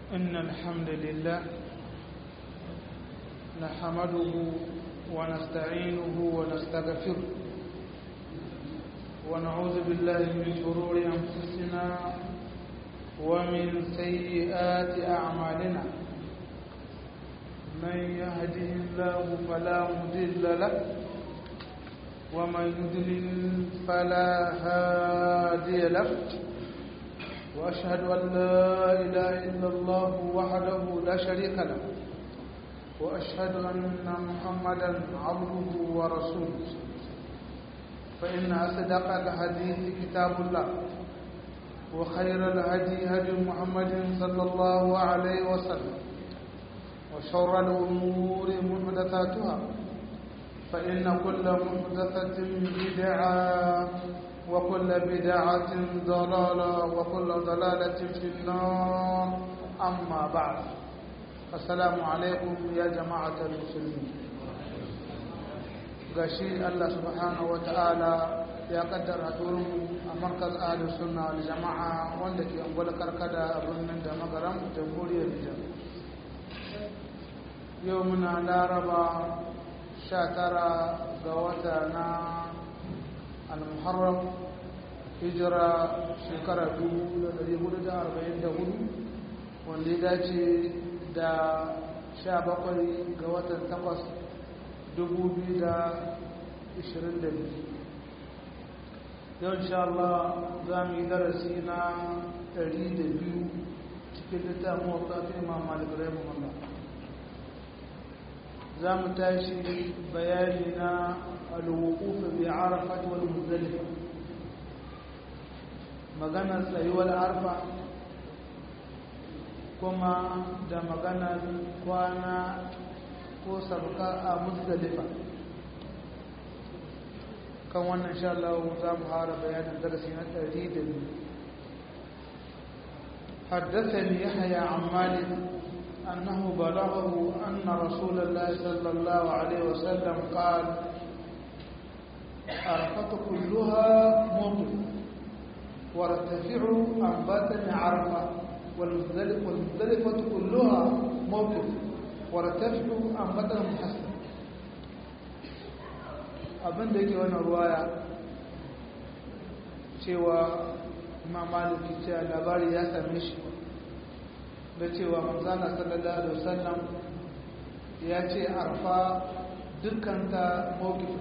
إن الحمد لله نحمده ونستعينه ونستغفره ونعوذ بالله من شرور أنفسنا ومن سيئات أعمالنا من يهده الله فلا مضل له ومن يضلل فلا هادي له وأشهد أن لا إله إلا الله وحده لا شريك له وأشهد أن محمدا عبده ورسوله فإن أصدق الحديث كتاب الله وخير الهدي هدي محمد صلى الله عليه وسلم وشر الأمور محدثاتها فإن كل محدثة بدعة وكل بدعة ضلالة وكل ضلالة في النار أما بعد السلام عليكم يا جماعة المسلمين gashi Allah subhanahu wa ta'ala ya kaddara mu a markaz ahli sunna wal jama'a wanda ke angwala karkada a birnin da magaram jamhuriyar Nijar yau muna laraba 19 ga wata na al-muharram hijira shekara 1444 wanda ya dace da 17 ga watan 8 2022 yau insha Allah za mu yi darasi na 102 cikin littafin wakafin imam malik rahimahullah za mu tashi bayani na alwukufu bi arafat wal muzdalifa maganar tsayuwar arfa kuma da maganar kwana ko sabka a muzdalifa kan wannan sha Allah za mu fara bayanin darasi na 102 حدثني يحيى عن مالك أنه بلغه أن رسول الله صلى الله عليه وسلم قال عرفة كلها موقف وارتفع عن باطن عرفة والمزدلفة كلها موقف وارتفع عن باطن محسن abin da yake wannan ruwaya cewa imam maliki cewa labari ya same shi da cewa manzana sallallahu alaihi wasallam ya ce arfa dukkanta mawqif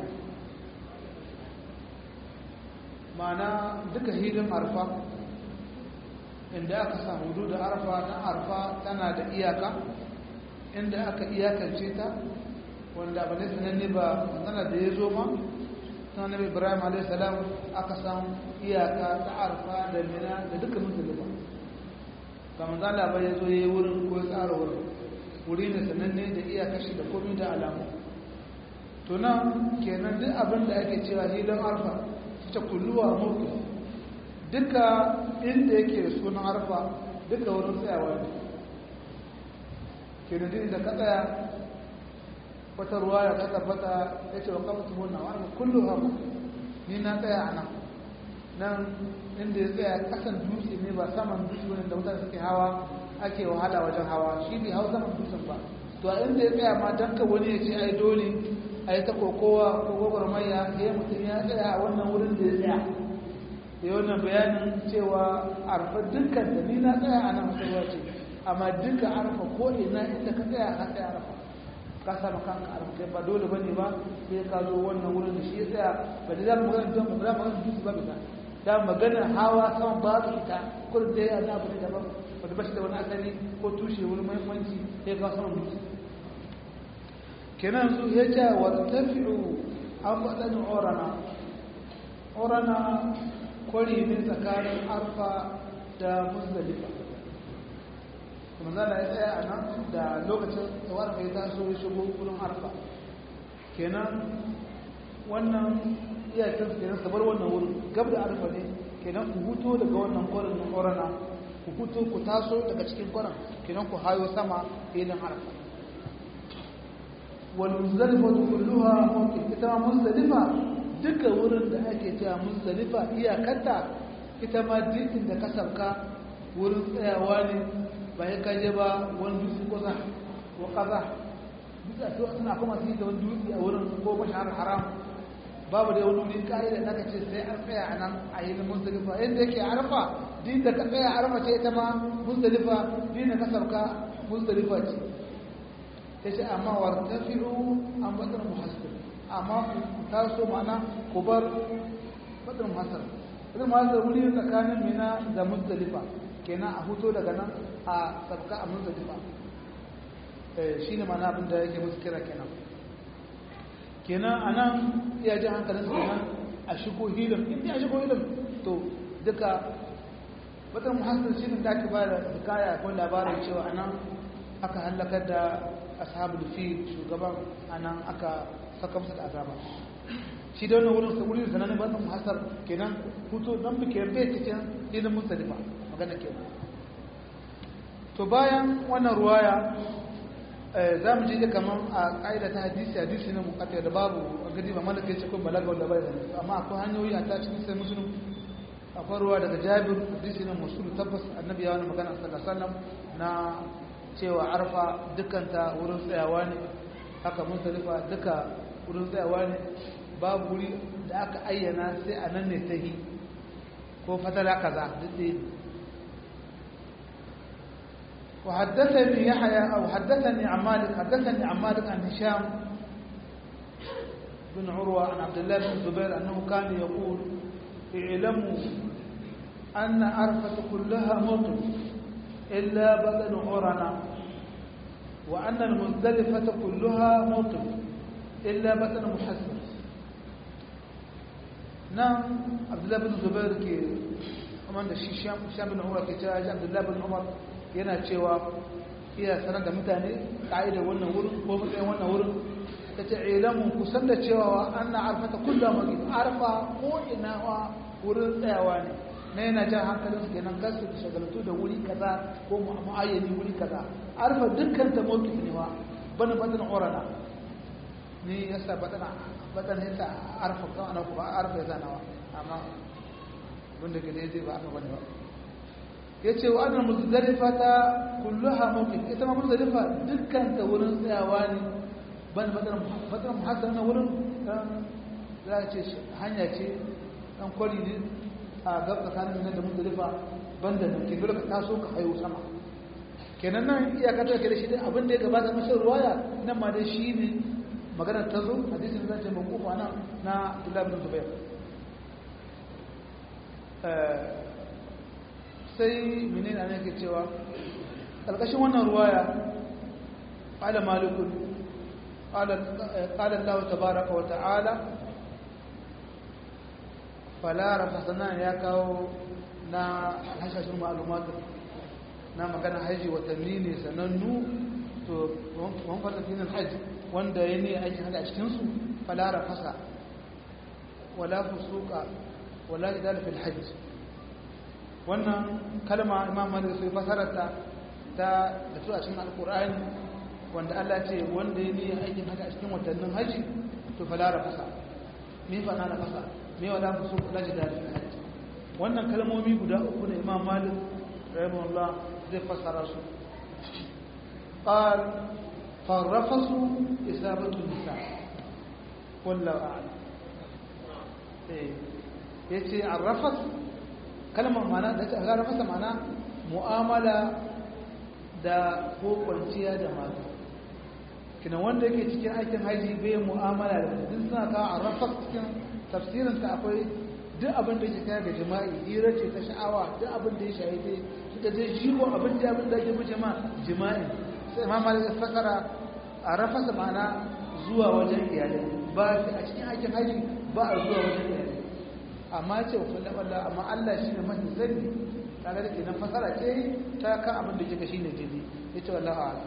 ma'ana duka hidin arfa inda aka samu hudu da arfa na arfa tana da iyaka inda aka iyakance ta wanda abu ne sananne ba tana da ya zo ma tana nabi ibrahim a.s. aka samu iyaka ta arfa da mina da duka musulma ba manzala ba ya zo ya yi wurin ko ya tsara wurin wuri ne sananne da iyakashi da komi da alamu to nan kenan duk abin da ake cewa hilin arfa ta kulluwa mutu duka inda yake da sunan arfa duka wurin tsayawa ne kenan din da ka tsaya wata ruwa ya ta tabbata ya ce wa kamata wannan wani kullu hama ni na tsaya a nan nan inda ya tsaya kasan dutse ne ba saman dutse wani da mutane suke hawa ake wahala wajen hawa shi bai hau saman dutsen ba to a inda ya tsaya ma don ka wani ya ce ai dole a yi ta kokowa ko gwagwarmaya ya mutum ya tsaya a wannan wurin da ya tsaya da wannan bayanin cewa arfa dukkan da ni na tsaya a nan musulwa ce amma duka arfa ko ina inda ka tsaya na tsaya arfa ka samu kanka arfa kai ba dole bane ba sai ka zo wannan wurin da shi ya tsaya ba da za mu magana don ba za mu magana dutse ba bisa da magana hawa sama ba su ita kullum da ya na abu ne daban wanda ba shi da wani asali ko tushe wani muhimmanci sai ka sama dutse kenan su ya ce wa tafi'u an faɗin orana orana kwari ne tsakanin arfa da musdalifa kuma zana ya tsaya a nan da lokacin tsawar kai taso ya shigo wurin arfa kenan wannan iyakan kenan sabar wannan wurin gab da arfa ne kenan ku huto daga wannan kwarin na orana ku huto ku taso daga cikin kwarin kenan ku hayo sama filin arfa والمزدلفة كلها ممكن ita muzdalifa duka wurin da ake cewa muzdalifa iyakarta ita ma duk inda ka sauka wurin tsayawa ne ba ya kaje ba wani dutse kusa ko kaza duk a cewa suna kuma su yi da wani dutse a wurin ko mashahar haram babu da wani wuri ka'ida da aka ce sai an tsaya a nan a yi muzdalifa yadda yake arfa din da ka tsaya arfa ce ita ma muzdalifa din da ka sauka muzdalifa ce ya ce amma wartafi'u an batar muhassir amma ku taso ma'ana ku bar batar muhassir batar muhassir wuri tsakanin mina da muzdalifa kenan a huto daga nan a sauka a muzdalifa shi ne ma'ana abin da yake musu kira kenan kenan a nan iya ji hankalin su kenan a shigo hilin inda a shigo hilin to duka batar muhassir shi ne da ake ba da hikaya ko labarin cewa a nan aka hallakar da ashabul fi shugaban anan aka saka masa da azaba shi da wannan wurin wurin sanan ba san muhassar kenan hutu dan bike bai cikin ilmin musalifa magana kenan to bayan wannan ruwaya za mu je kaman a ƙa'ida ta hadisi hadisi na muqaddar da babu gadi ba malaka yace kun balaga wanda bai da amma akwai hanyoyi a ta cikin sai muslim akwai ruwa daga Jabir hadisi na musul tabbas annabi ya wani magana sallallahu alaihi wasallam na cewa arfa dukanta wurin tsayawa ne haka muzdalifa duka wurin tsayawa ne babu wuri da aka ayyana sai a nan ne ta yi ko fatala kaza duk da وحدثني يحيى أو حدثني عن مالك حدثني عن مالك عن هشام بن عروة عن عبد الله بن الزبير أنه كان يقول اعلموا أن عرفة كلها مطر إلا بدن عرنا وأن المزدلفة كلها مطر إلا بدن محسن نعم عبد الله بن الزبير كي ومن الشيشام شام بن عمر كي جاء عبد الله بن عمر yana cewa iya sanar da mutane ka'idar wannan wurin ko matsayin wannan wurin ta ce ilamu ku san da cewa an na arfata kullum magi arfa ko ina wa wurin tsayawa ne na yana jan hankalin su kenan kasu da shagaltu da wuri kaza ko mu'ayyani wuri kaza arfa dukkan ta mawki ne wa bana batan orana ni yasa batan batan yasa arfa kan ana ku ba arfa yasa nawa amma wanda ke dai ba aka bane ba yace wa annal muzdalifata kulluha mawqif ita ma muzdalifa dukkan ta wurin tsayawa ne ban batan batan muhassan na wurin za ce hanya ce dan kwari ne a gab tsakanin nan da muzdalifa banda nan ke dole ka taso ka hayo sama kenan nan iyaka ta kare shi dai abin da ya gabata masa ruwaya nan ma dai shi ne maganar ta zo hadisin zan ce makufa nan na Abdullah bin Zubair sai menene ne ke cewa alƙashin wannan ruwaya qala malikun qala qala Allah tabaaraka wa ta'ala fala rafasana ya kawo na hashashin ma'lumatu na magana haji watanni ne sanannu to wani fata fi haji wanda ya ne aikin hada a cikinsu falara fasa wala fusuka wala idal fil hajj wannan kalma imam malik sai fasararta ta da su a cikin alqur'ani wanda Allah ce wanda ya ne aikin hada a cikin watannin haji to falara fasa me fa na fasa me wala fusuka wala idal fil hajj wannan kalmomi guda uku ne imam malik rahimahullah zai fassara su قال فالرفس إسابة النساء والله أعلم yace arrafas kalmar mana da ta rafasa mana mu'amala da ko kwanciya da mata kina wanda yake cikin aikin haji bai mu'amala da duk suna ka arrafas cikin tafsirin ta akwai duk abin da yake kai ga jima'i hira ce ta sha'awa duk abin da ya shahide suka je jigo abin da abin da yake mu jama'a jima'i sai imam malik ya fasara a rafasa ma'ana zuwa wajen iyalai ba a cikin aikin haji ba a zuwa wajen iyalai amma ce wa kullum Allah amma Allah shi ne mafi sani kaga da kenan fasara ce ta kan abin da kika shine dai ya ce wallahi a'lam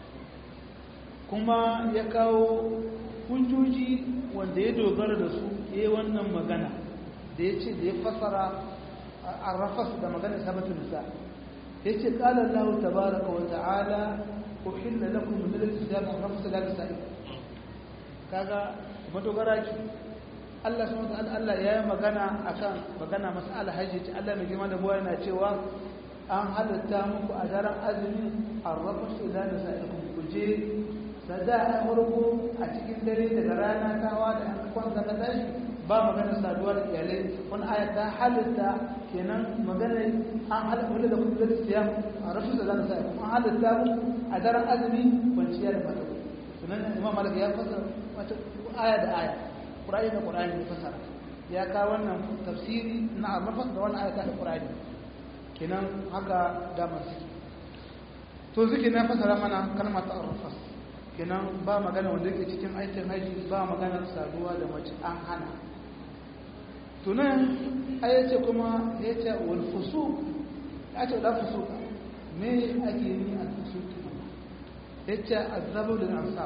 kuma ya kawo hujjoji wanda ya dogara da su yayi wannan magana da ya ce da ya fasara arrafas da magana sabatun nisa ya ce qala Allah tabaaraka wa ta'ala uhilla lakum min al-kitab rafsa la tasa'i kaga madogara ki Allah subhanahu wa ta'ala Allah ya yi magana akan magana mas'ala hajji ce Allah mai girma da buwa yana cewa an halatta muku a daren azumi arrafa su da da sa'ikun ku je sada a farko a cikin dare daga rana tawa da an kwanta ka tashi ba maganar saduwa da iyalai wani aya ta halitta kenan magana an halitta wanda da kuma zai siya a rashin da zan sa an halitta mu a daren azumi kwanciya da mata sunan imam malik ya fasa wata aya da aya qur'ani da qur'ani ya fasara ya ka wannan tafsiri na arrafas da wannan aya ta qur'ani kenan haka da masu to zike na fasara mana kalmar ta arrafas kenan ba magana wanda yake cikin aikin haji ba magana saduwa da mace an hana tunan aya ce kuma ya ce walfusu ya ce da fusu me ake yi a fusu ya ce azabu da ansar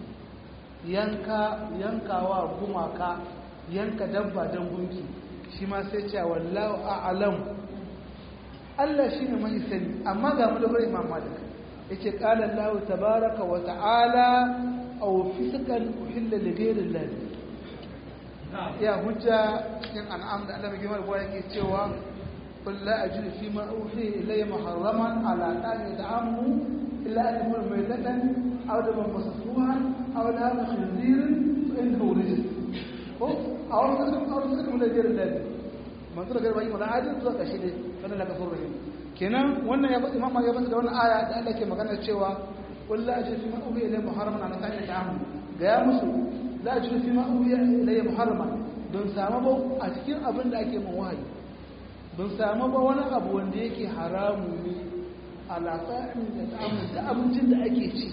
yanka yankawa gumaka yanka dabba don gunki shi ma sai ce wallahu a'lam Allah shine mai sani amma ga mu da bari imam malik yace qala Allah tabaaraka wa ta'ala aw fisqan uhilla li ghayri Allah ya hujja cikin an'am da Allah mai girma da yake cewa qul la ajidu fi ma uhi ilayya muharraman ala ta'ami ta'amu illa an yakuna maytatan aw daman masfuhan aw lahma khinzirin fa innahu rijs ko aw tasum aw tasum li ghayri Allah manzo da garba yi mana ajin zuwa kashi ne kana laka furri kenan wannan ya imam ya bada wannan aya da Allah ke magana cewa qul la ajidu fi ma uhi ilayya muharraman ala ta'ami ta'amu ga ya musu la ajidu fi ma uhi ilayya muharraman don samu ba a cikin abin da ake man wahayi don samu ba wani abu wanda yake haramu ne alaƙa'in da ta'amun da abincin da ake ci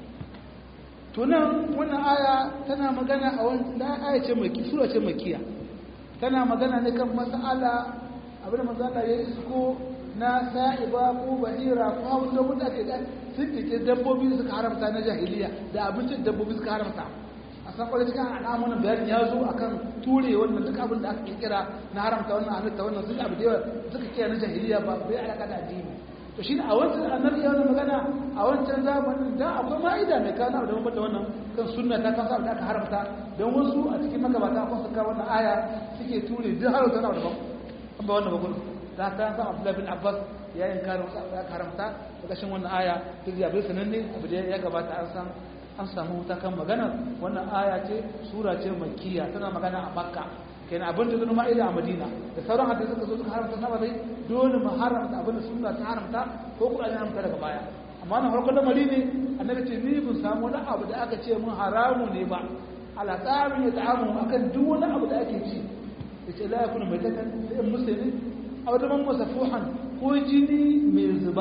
tunan wannan aya tana magana a wani da aya ce maki sura ce makiya tana magana ne kan mas'ala abin da mas'ala ya isko na sa'iba ko bahira ko hawan da mutane da sun kike dabbobi suka haramta na jahiliya da abincin dabbobi suka haramta a san kwalle cikin al'amuran bayanin ya zo a kan ture wannan duk abin da aka kirkira na haramta wannan halitta wannan sun abu da yawa suka kira na jahiliya ba bai alaka da addini to shi a wancan annabi ya wani magana a wancan zamanin da akwai ma'ida mai kawo da mabata wannan kan sunna ta kasa da aka haramta don wasu a cikin magabata akwai suka wannan aya suke ture duk haramta na daban an ba wannan bakon da ta san abdullahi bin abbas ya yin kare wasu abu da aka haramta da kashin wannan aya duk ya bai sananne abu da ya gabata an san an samu wuta kan magana wannan aya ce sura ce makkiya tana magana a makka kenan abin da zama ma'ida a madina da sauran hadisi suka zo suka haramta sama dai dole mu haramta abin da sunna ta haramta ko kuma an haramta daga baya amma na farkon lamari ne annabi ce ni bin samu wani abu da aka ce mun haramu ne ba ala tsarin ya ta'amu akan duk wani abu da ake ci yace la yakunu maitatan sai musulmi aw da man masafuhan ko jini mai zuba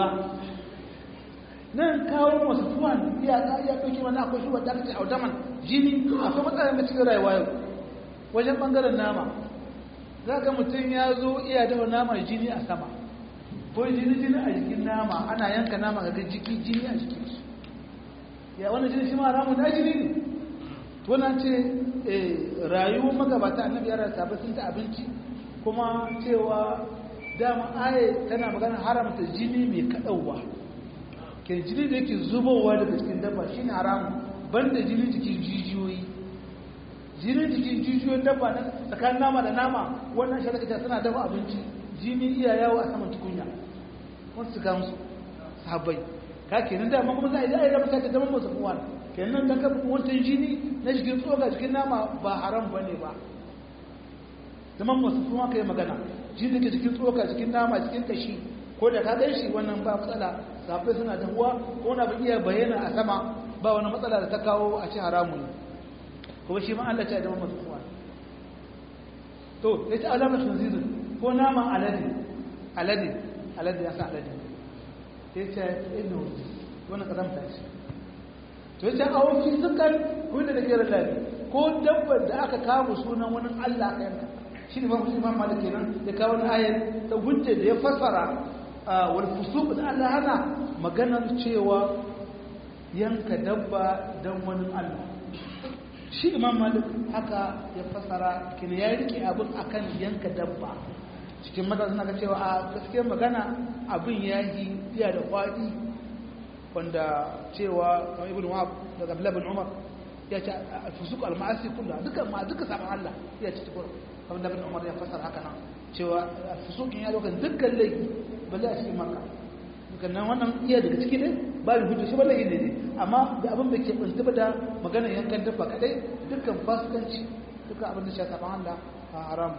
nan kawo masu tuwan iya iya ɗauki wani akwai shi wadda aka ce audaman jini akwai matsalar da cikin rayuwa yau wajen ɓangaren nama za ka mutum ya zo iya dafa nama jini a sama ko jini jini a jikin nama ana yanka nama ga jiki jini a jikin shi ya wani jini shi ma ramu na jini ne wannan ce rayuwar magabata annabi yara sabai sun ta abinci kuma cewa dama aye tana magana haramta jini mai kaɗauwa ke jini da yake zubowa daga cikin dabba shi ne haramun banda jini jikin jijiyoyi jini jikin jijiyoyin dabba na tsakanin nama da nama wannan shi daga suna dafa abinci jini iya yawo a saman tukunya wasu su gamsu sahabbai ka kenan dama kuma za a yi za a yi raba ta zama masu kuwa kenan dan ka wancan jini na jikin tsoga jikin nama ba haram ba ne ba zaman masu kuma ka yi magana jini da ke jikin tsoga jikin nama jikin kashi ko da ka gan shi wannan ba matsala safai suna dahuwa ko na iya bayyana a sama ba wani matsala da ta kawo a ci haramun kuma shi ma Allah ce da masu kuwa to ya ce alamar tunzirin ko naman alade alade alade ya sa alade ya ce ino wani kazamta ce to ya ce a wafi sukan wanda da gera lari ko dabbar da aka kawo sunan wani Allah ka yanka shi ne mafi imam malik kenan ya kawo wani ayar ta hujja da ya fassara wal fusuq da Allah hana maganar cewa yanka dabba don wani Allah shi imam malik haka ya fasara kina ya rike abin akan yanka dabba cikin mata suna ga cewa a gaskiyar magana abin ya yi iya da kwaɗi wanda cewa kamar ibn wahab daga abdullah bin umar ya ce fusuq al-ma'asi kullu duka ma duka saban Allah ya ce tukur kamar da bin umar ya fasara haka nan cewa fusuqin ya dokan dukkan laifi balle a cikin makka kannan wannan iya daga ciki ne ba mu hujja shi balle ne ne amma da abin da ke bunta da maganar yankan dabba kadai dukkan fasikanci dukkan abin da shi ta Allah a haram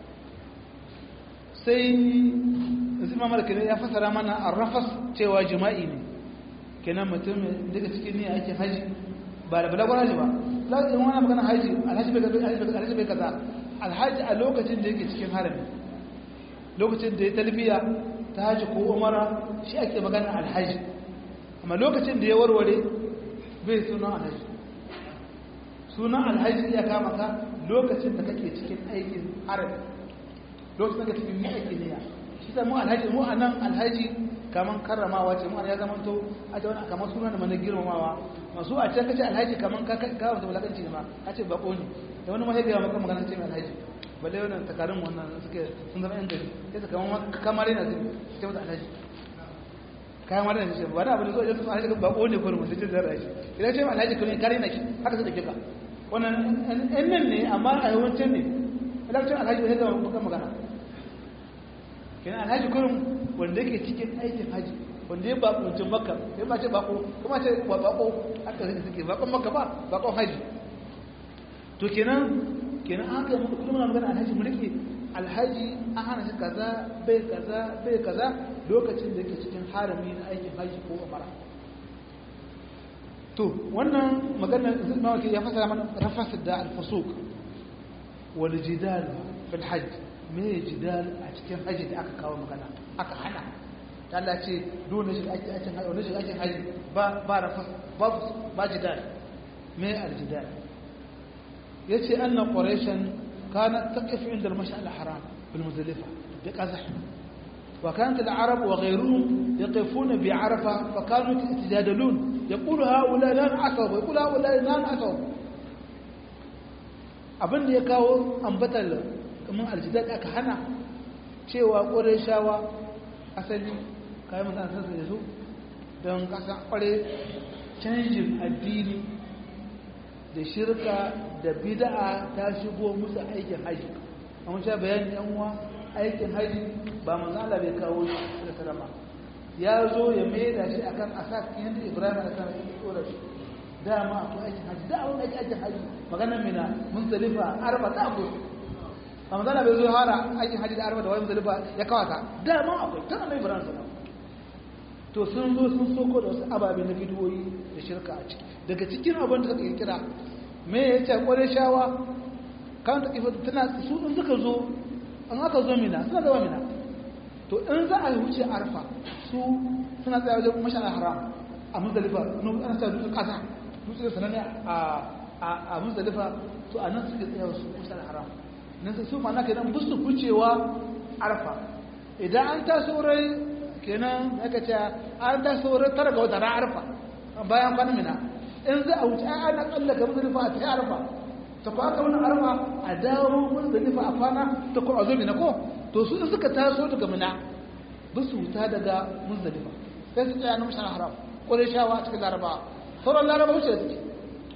sai zima malaka ne ya fasara mana arrafas cewa jima'i ne kenan mutum daga cikin ne ake haji ba da balagon haji ba lafiyar wani magana haji alhaji bai kaza alhaji a lokacin da yake cikin harami lokacin da ya talbiya ta haji ko umara shi ake magana alhaji amma lokacin da ya warware bai sunan alhaji sunan alhaji ya kama ka lokacin da kake cikin aikin harami lokacin da cikin yi ake niyya shi ta mu alhaji mu anan alhaji kaman karramawa ce mu ya zama to a ta wani kamar suna da mana girmamawa masu a can kace alhaji kaman ka ka wata wulakanci ne ma a ce bako ne da wani mahaifiya maka magana ce mai alhaji balle wannan takarun wannan suke sun zama yan gari sai su kaman kamar yana zai ce mata alhaji kayan mara da shi ba da abin da zo idan su alhaji bako ne ko mun sai zara shi idan ce alhaji kuma kare na ki haka su da kika wannan ɗan nan ne amma a yawancin ne lokacin alhaji ba sai da muka magana kenan alhaji kurum wanda yake cikin aikin haji wanda ya bako mutum makka ya ba ce bako kuma ce ba bako haka zai suke bakon makka ba bakon haji to kenan kenan an kai muku kuma magana alhaji mu rike alhaji an hana shi kaza bai kaza bai kaza lokacin da yake cikin harami na aikin haji ko umara to wannan maganar mawaki ya fasara mana rafasar da alfasuk wal jidal fil hajj me jidal a cikin haji da aka kawo magana aka hana ta Allah ce dole shi ake aikin haji wani shi aikin haji ba ba rafas ba ba jidal me al jidal yace anna quraishan kanat taqif inda al-mash'al al-haram bil muzdalifa bi qazah وكانت العرب وغيرهم يقفون بعرفة فكانوا يتجادلون يقول هؤلاء لا نعثوا ويقول هؤلاء لا نعثوا abin da ya kawo ambatar kamar aljidar aka hana cewa ƙwarai shawa asali kayan mutane sassa da su don ƙasa ƙwarai canjin addini da shirka da bida'a ta shigo musu aikin haji a wancan bayanin yan uwa aikin haji ba manzala bai kawo shi da sarama ya zo ya maida shi akan asak yadda ibrahim a kan ya tsora shi dama akwai aikin haji da abin ake aikin haji maganar mina muzdalifa arba ta abu ba manzala bai zo hara aikin haji da arba da wani muzdalifa ya kawata dama akwai tun annabi ibrahim sallam to sun zo sun soko da wasu ababe na bidiyoyi da shirka a ciki daga cikin abin da suka kira me ya ce kware shawa kan ta kifa tana su in suka zo an aka zo mina suna zama mina to in za a wuce arfa su suna tsaye wajen mashanar haram a muzdalifa ana sa dutsen kasa dutsen sananne a muzdalifa to a nan suke tsaye wasu mashanar haram nan su su mana kenan busu wucewa arfa idan an taso rai kenan aka ce an taso rai tara ga wata arfa bayan kwanan mina in za a wuce ana tsallaka muzdalifa a tafi arfa ta ko aka wani arfa a dawo muzdalifa a kwana ta ko a zo mina ko to su in suka taso daga mina ba su wuta daga muzdalifa sai su tsaya na mashan haram ƙwarai shawa a cikin laraba sauran laraba wuce da suke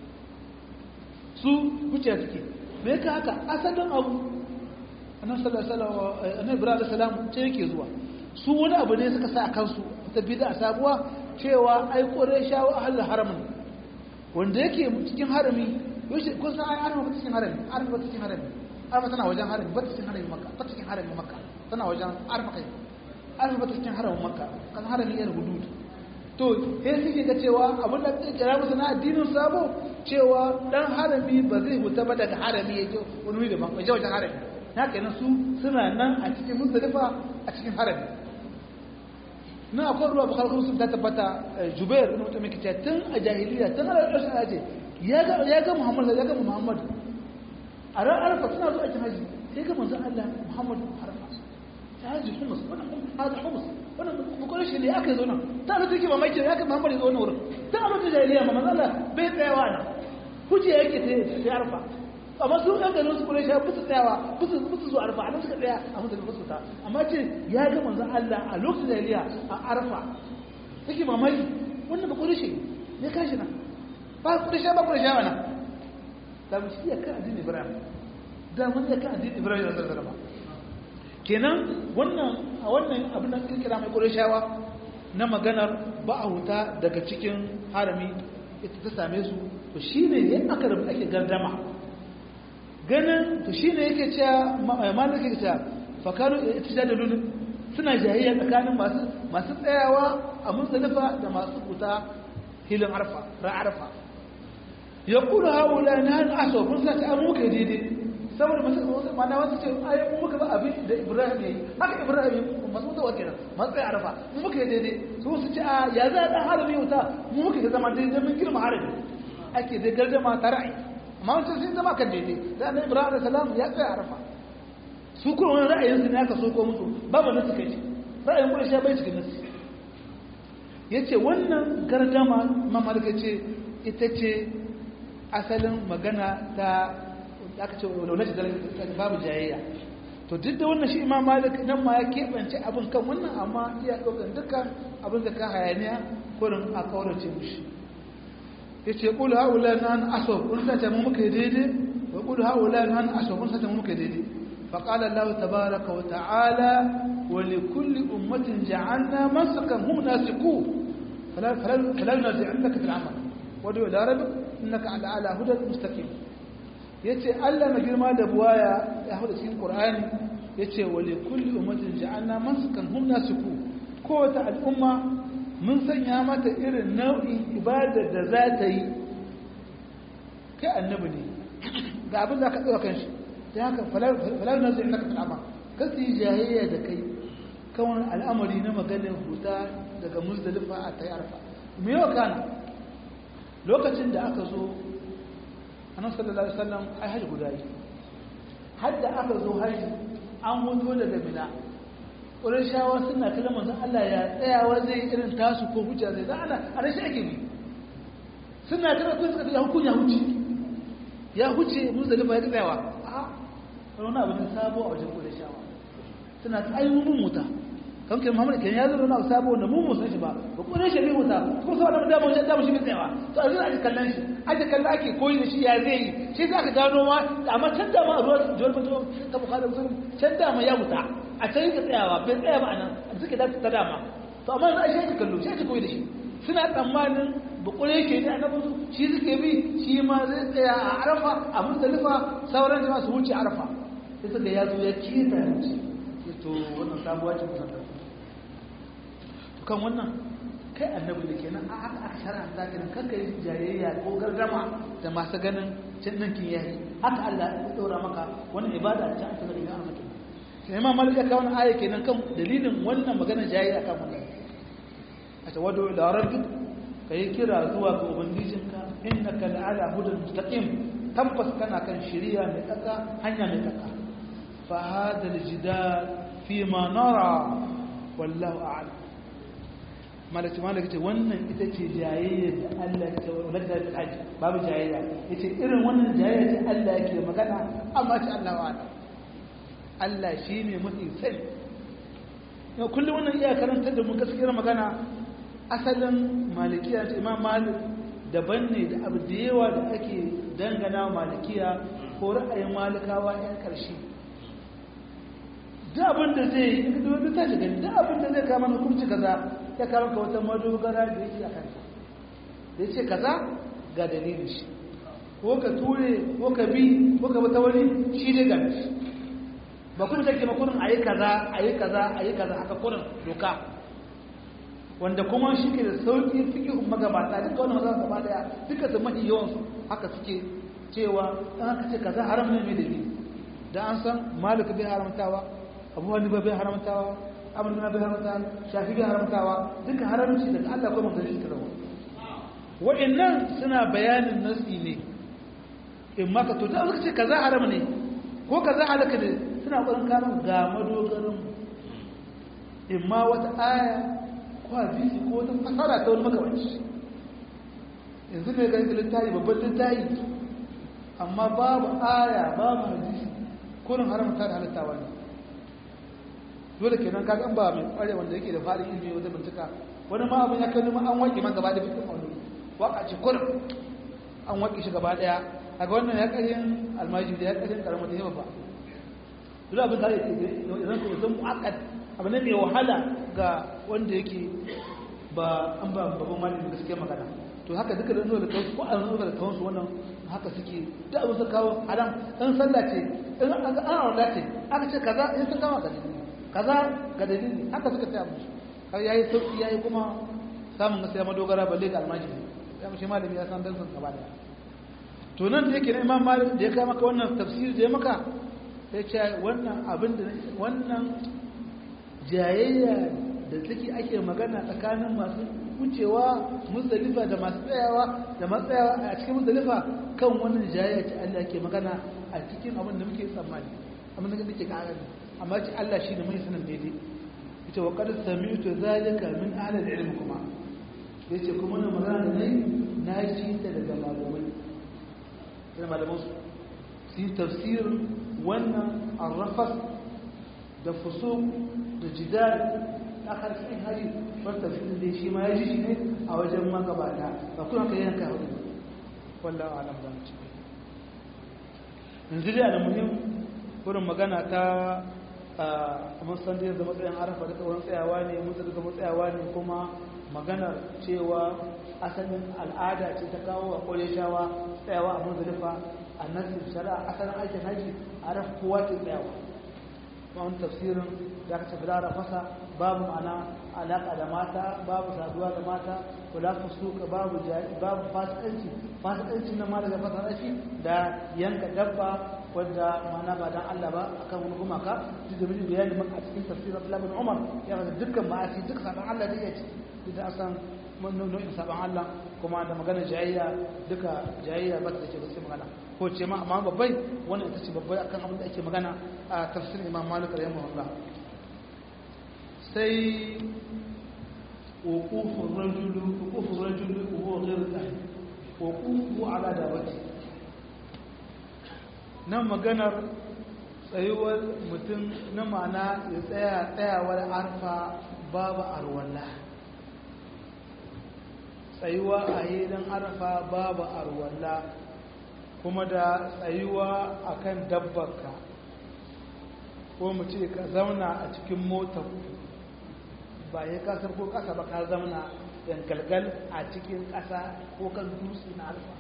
su wuce da suke me ka haka asalin abu annabi sallallahu alaihi ibrahim salam ce yake zuwa su wani abu ne suka sa a kansu ta bida a sabuwa cewa ai ƙwarai shawa a halin haramin wanda yake cikin harami yaushe kun san ai arma ba cikin harami arma ba cikin harami arma tana wajen harami ba cikin harami makka ba cikin harami makka tana wajen arma kai arma ba cikin haramin makka kan harami yana hudud to sai suke ga cewa abin da suke kira musu na addinin sabo cewa dan harami ba zai huta ba daga harami yake wani wuri daban wajen wajen harami na kenan su suna nan a cikin muzdalifa a cikin harami na akwai ruwa bakar kuma sun ta tabbata jubair na mutum mai tun a jahiliya tun ala ƙarshen aje ya ga muhammad ya ga muhammad a ran arfa suna zuwa aikin haji sai ga manzon Allah muhammad arfa ta haji humus wannan hada humus wannan bukurin shi ne aka zo nan ta da take mamaki ya ga muhammad ya zo nan wurin ta a lokacin jahiliya ma manzon Allah bai tsayawa nan huje yake sai arfa amma su ɗan ganin su kure shi ba su tsayawa ba su ba su zo arfa a nan suka tsaya a mutum ba su ta amma ce ya ga manzon Allah a lokacin jahiliya a arfa take mamaki wannan bukurin shi ne kashi nan ba kurisha ba kurisha mana da mu shi kan addinin ibrahim da mun ya kan addinin ibrahim da zalzala ba kenan wannan a wannan abin da kira mai ƙurashawa na maganar ba a huta daga cikin harami ita ta same su to shi ne yin aka da ake gardama ganin to shi ne yake cewa malaka yake cewa fakaru ita da lulun suna jahiyya tsakanin masu masu tsayawa a muzdalifa da masu huta hilin arfa ra'arfa ya kula haula na hannu aso kun sa ta an muka daidai saboda masu mana wasu ce ayi mu muka ba abin da ibrahim ya yi haka ibrahim masu mutuwa kenan masu tsaye arfa mu muka yi daidai su su ce a ya za a dan harami wuta mu muka yi zama daidai mun girma harami ake dai gardama ta ra'ayi amma wancan sun zama kan daidai da annabi ibrahim da salam ya tsaye arfa su kuma wani ra'ayin su ne aka so ko musu babu nasu kai ra'ayin kuma shi bai cikin nasu yace wannan gardama mamalika ce ita ce asalin magana ta aka ce laulaci da babu jayayya to duk da wannan shi imam malik nan ma ya keɓance abin kan wannan amma iya ɗaukar dukkan abin da ka hayaniya kurin a kaurace mushi ya ce ƙulu haula na hannu aso kun sace mu muka yi daidai wa ƙulu haula na hannu aso kun sace mu muka yi daidai فقال الله تبارك وتعالى ولكل أمة جعلنا مسكا هم ناسكوه فلا, فلا, فلا ينازعنك في العمل ودعو إلى ربك إنك على على هدى مستقيم yace Allah na girma da buwaya ya hada cikin Qur'ani yace wa li kulli ummatin ja'alna mansakan hum nasiku kowace al'umma mun sanya mata irin nau'in ibada da za ta yi kai annabi ne ga abin da ka tsaya kan shi dan haka falal nazi innaka fil amal kasi jahiliya da kai kawai al'amari na maganar huta daga muzdalifa a tayarfa me yau kana lokacin da aka zo annabi sallallahu alaihi wasallam ai haji guda yi hadda aka zo haji an huto daga mina shawa suna kallon manzon Allah ya tsayawa zai irin tasu ko hujja zai da ana a rashin ake bi suna kallon ko suka ya hukun ya huce ya huce muzdalifa ya tsayawa a wani abu ne sabo a wajen shawa suna ta ayyukan muta kan kai Muhammad kan ya zo na sabo da mu mu san shi ba ba ko ne shi ne wuta ko sai da mu da mu shi ne tsayawa to a zuwa ake kallon shi ake kalla ake koyi da shi ya zai yi shi za ka gano ma amma can da ma a ruwa jawar mutum ka bukhari muslim can da ma ya wuta a can yake tsayawa bai tsaya ba anan a suke da ta dama to amma yanzu a shi ake kallo shi ake koyi da shi suna tsammanin bukure yake ne annabi shi suke bi shi ma zai tsaya a arafa a muzdalifa sauran jama'a su wuce arafa sai suka ya zo ya kiyata ya wuce to wannan sabuwa ce musamman kan wannan kai annabi da kenan a haka aka shar'anta kenan kanka yi jayayya ko gardama da masu ganin cin ninkin yayi haka Allah ya daura maka wannan ibada ta aka ga ina maka sai imam malik ya kawo aya kenan kan dalilin wannan maganar jayayya kan wannan a tawadu ila rabbik kai kira zuwa ga ubangijinka innaka la'ala hudan mustaqim tabbas kana kan shari'a mai tsaka hanya mai tsaka fa hada aljidal fi ma nara wallahu a'lam malaki malaki ce wannan ita ce jayayya da Allah ya ce wa da haji babu jayayya yace irin wannan jayayya ce Allah yake magana amma ce Allah wa ala Allah shine mafi sani yau kullum wannan iya karantar da mu gaskiyar magana asalin malikiya ce imam malik daban ne da abu da yawa da ake dangana malikiya ko ra'ayin malikawa yan karshe da abin da zai yi da wani tashi gani da abin da zai kama hukunci kaza ya kama ka wata madogara da yake a kansa da ya ce kaza ga dalilin shi ko ka ture ko ka bi ko ka wata wani shi ne ga shi ba kuma take makurin a yi kaza a yi kaza a yi kaza haka kurin doka wanda kuma shi ke da sauƙi suke magabata duka wani maza gaba daya duka su mafi yawansu haka suke cewa an haka ce kaza haram ne mai dalili da an san malika bai haramtawa abu wani bai haramtawa amur bin bai haramtawa shafi bai haramtawa duka haramci daga Allah kuma gari suka zama wa'annan suna bayanin nasi ne in maka to da suka ce kaza haram ne ko kaza halaka ne suna ƙwarin kamun ga madogarin in ma wata aya ko hadisi ko wata fasara ta wani makamanci yanzu ne ganin littafi babban littafi amma babu aya babu hadisi kurin haramta da halittawa ne dole kenan kaga an ba mai kware wanda yake da fara ilimi wanda bincika wani ma abin ya kai numa an wanke man gaba da fitin wani waka ce kurin an wanke shi gaba daya kaga wannan ya karin almajiri da ya karin karamar da yawa ba duk abin da yake idan ko zan muakkad abu ne mai wahala ga wanda yake ba an ba babban malami gaskiya magana to haka duka da nuna da kansu ko an nuna da kansu wannan haka suke da abin su kawo haram in sallah ce in an ga an ce aka ce kaza in sun kama ga dalili kaza ga dalili haka suka tsaya musu har yayi sauki yayi kuma samun gaskiya madogara balle ga almajiri ya mashi malami ya san dansan gaba da to nan da yake na imam malik da ya kai maka wannan tafsiri da ya maka sai ce wannan abin da wannan jayayya da take ake magana tsakanin masu wucewa muzdalifa da masu tsayawa da matsayawa a cikin muzdalifa kan wannan jayayya ce Allah ke magana a cikin abin da muke tsammani abin da nake ƙara amma ce Allah shi ne mai sanin daidai ita wa qad sami'tu zalika min ahli al-ilm kuma yace kuma wannan magana da nayi na ji ta daga malamai sai malaman su su tafsirin wannan arrafas da fusuq da jidal akhar cikin hari bar tafsirin da shi ma ya ji shi ne a wajen magabata ba kuma kai yanka hudu wallahi alam zan ci yanzu dai alamuhim wurin magana ta a musan da yadda matsayin arafa da tsawon tsayawa ne mutu daga matsayawa ne kuma maganar cewa asalin al'ada ce ta kawo a kore shawa tsayawa a muzdalifa a nasir shari'a asalin aikin haji a rafa kowa ke tsayawa kuma wani tafsirin da aka tafi lara fasa babu ma'ana alaƙa da mata babu saduwa da mata kula fusuka babu babu fasikanci fasikanci na ma daga fasarashi da yanka dabba wadda mana ba dan Allah ba akan wani gumaka duk da miji bayani maka a cikin tafsir Abdullah bin Umar ya ga dukkan ma'asi duk saban Allah da yake duk da asan nau'in saban Allah kuma da magana jayayya duka jayayya ba ta ce gaskiya magana ko ce ma amma babbai wannan ita ce babbai akan abin da ake magana a tafsir Imam Malik rahimahullah sai وقوف الرجل وقوف الرجل وهو غير الأهل وقوفه على دابته nan maganar tsayuwar mutum na ma'ana ya tsaya tsayawar arfa babu arwalla tsayuwa a hilin arfa babu arwalla kuma da tsayuwa a kan dabbarka ko mu ce ka zauna a cikin motar ba ya kasar ko kasa ba ka zauna yankalgal a cikin kasa ko kan dutse na arfa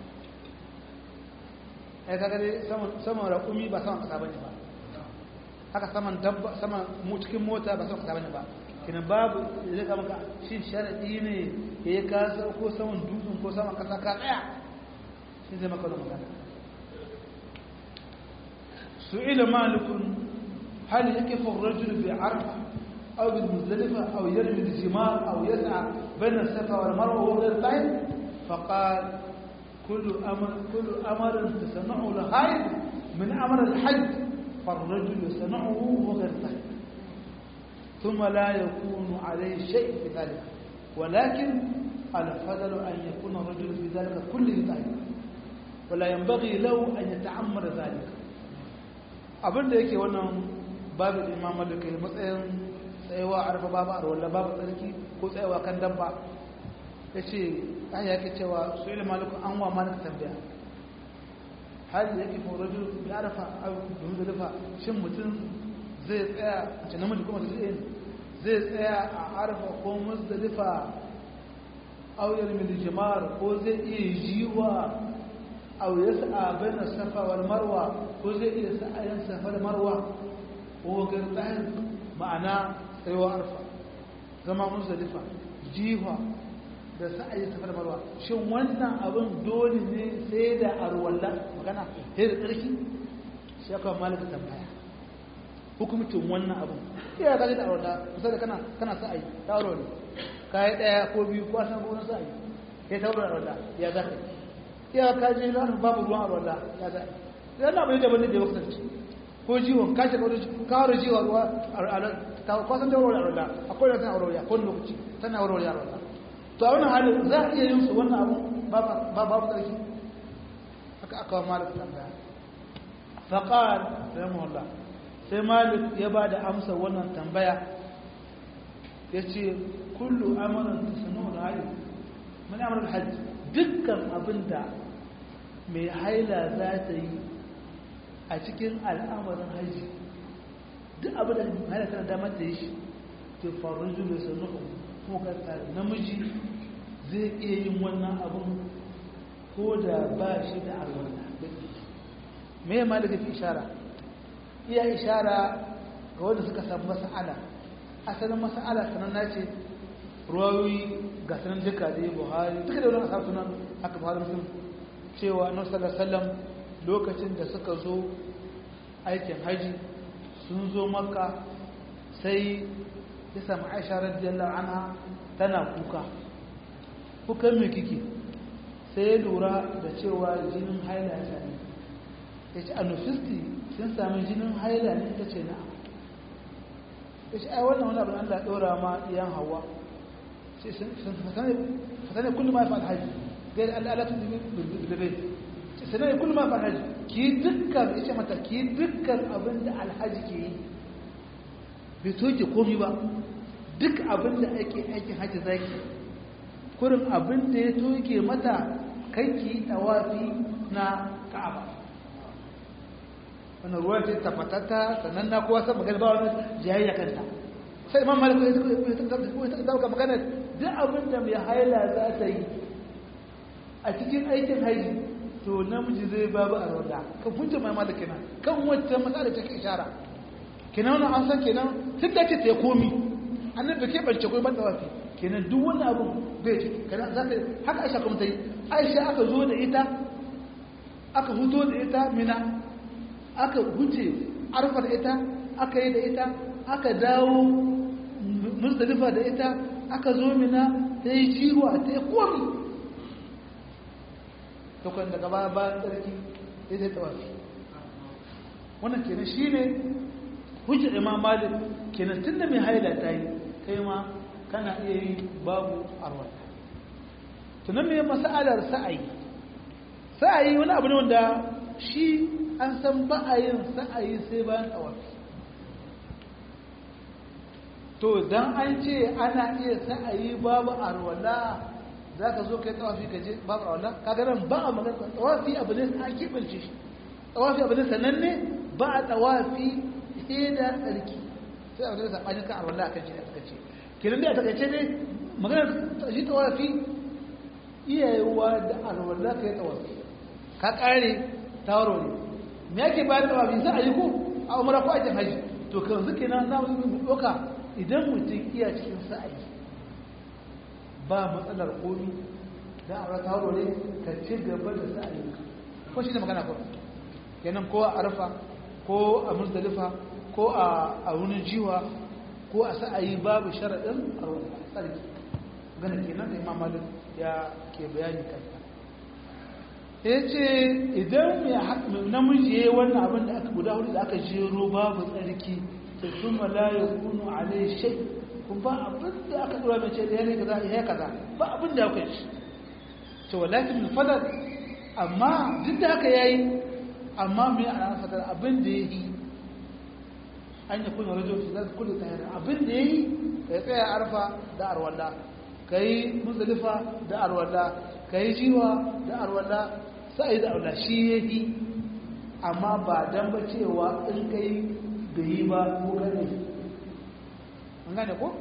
ai kaga dai saman raƙumi ba saman kasa bane ba haka saman dabba saman mu cikin mota ba saman kasa bane ba kinan babu zai ka maka shi sharadi ne ya yi kasa ko saman dutsen ko saman kasa ka tsaya shi zai maka wani magana su'ila malikun hal yakifu ar-rajulu bi arfa aw bil muzdalifa aw yarmi al-jimar aw yas'a bayna as-safa wal marwa wa ghayr dhalik faqala كل أمر كل أمر تصنعه الحائض من أمر الحج فالرجل يصنعه وغير ذلك ثم لا يكون عليه شيء في ذلك ولكن الفضل أن يكون الرجل في ذلك كله طيب ولا ينبغي له أن يتعمر ذلك abin da yake wannan babu imam da kai matsayin tsayawa arfa babu arwalla babu tsarki ko tsayawa kan dabba ya ce an yake cewa su ilimin malikun an wa malik tambaya hali yake fauraju ya arafa a muzdalifa shin mutum zai tsaya a ce namiji kuma zai zai tsaya a arafa ko muzdalifa auyar mil jimar ko zai iya jiwa auyar sa a safa wal marwa ko zai iya sa'ayin safa da marwa ko gartahin ma'ana tsayuwa arfa zama muzdalifa jiwa da sa'ayi safa da marwa shin wannan abin dole ne sai da arwalla magana sai da tsarki shi aka malaka tambaya hukumcin wannan abin iya ka da arwalla kusa da kana kana sa'ayi ta arwalla kai daya ko biyu ko san ko sa'ayi sai ta arwalla ya za ka iya ka je na babu ruwan arwalla ya za sai Allah bai da bane da wakati ko jiwon ka shiga wani kawar jiwa ruwa a kwasan da arwalla akwai da tana arwalla ko lokaci tana arwalla arwalla to a wannan halin za a iya yin su wannan abu ba babu tsarki haka aka wa malik tambaya faƙar rahimahullah sai malik ya ba da amsa wannan tambaya ya ce kullu amarin da sanu da hali mani amarin hajji dukkan abin da mai haila za ta yi a cikin al'amarin hajji duk abin da haila tana damar ta yi shi to faru julu sai nuku kuma ka tsara namiji zai iya yin wannan abin ko da ba shi da alwala me ya malaka fi ishara iya ishara ga wanda suka samu masa'ala asalin masa'ala sananna ce ruwayoyi ga sanan duka da yi buhari duka da wani asar sunan haka buhari musulun cewa na sallallahu lokacin da suka zo aikin haji sun zo makka sai ya samu aisha radiyallahu anha tana kuka kukan mai kike sai ya lura da cewa jinin haila ya sami ya ce anufisti sun sami jinin haila ne ta ce na'am ya ce ai wannan wani abin allah ɗora ma iyan hawa fasane kullum ma ya fa'al haji gairi al'alatu da bai sanai kullum ma fa'al haji ki dukkan ya ce mata ki dukkan abin da alhaji ke yi bai toke komi ba duk abin da ake aikin haji zaki kurin abin da ya toke mata kai ki tawafi na ka'aba wannan ruwan ta tafatata sannan na kowa san magana ba wani jayayya kanta sai imam malik ya dauka magana duk abin da mai haila za ta yi a cikin aikin haji to namiji zai babu a roda kan hujja mai malik kenan kan wacce matsala take ishara kenan wannan an san kenan duk da ce ta komi annabi ke bance koyi ban tawafi kenan duk wani abu bai ci kenan za ka haka aisha kuma ta yi aisha aka zo da ita aka huto da ita mina aka huce arfa da ita aka yi da ita aka dawo musdalifa da ita aka zo mina ta yi ciruwa ta yi komi tukwan daga bayan tsarki ya zai tawafi wannan kenan shi ne hujjar imam malik kenan tun da mai haila ta yi kai ma kana iya yi babu arwata tunan mai masa'alar sa'ayi sa'ayi wani abu ne wanda shi an san ba a yin sa'ayi sai bayan tawafi to don an ce ana iya sa'ayi babu arwala za ka zo kai tawafi ka je babu arwala kaga nan ba a magana tawafi abu ne a kibance shi tawafi abu ne sananne ba a tawafi sai da tsarki sai abu ne da sabanin kan arwala akan shi da suka ce kenan dai a takaice ne magana shi tawafi iyayewa da arwala kai tawafi ka kare tawaro ne me yake bayan tawafi sai a yi ko a umara ko a jin haji to kan zuke na na mu doka idan mutum iya cikin sa'ayi ba matsalar komi da a rata ne ka ci gaba da sa'ayi ko shi ne magana ko kenan ko a arfa ko a musdalifa ko a wunin jiwa ko a sa'ayi babu sharaɗin a tsarki gana kenan da imam malik ya ke bayani kanta ya ce idan namiji ya yi wannan abin da aka guda hudu da aka jero babu tsarki ثم لا يكون عليه شيء kun ba abin da aka dora mai ce da yanayi kaza ya kaza ba abin da aka yi to walakin fadar amma duk da haka yayi amma mai ana fadar abin da yayi an yi kuna rajo su zai kullu tahira abin da yayi ka yi tsaya arfa da arwalla ka yi muzdalifa da arwalla ka yi jiwa da arwalla sai da arwalla shi yayi amma ba dan ba cewa in kai bai yi ba ko gane an gane ko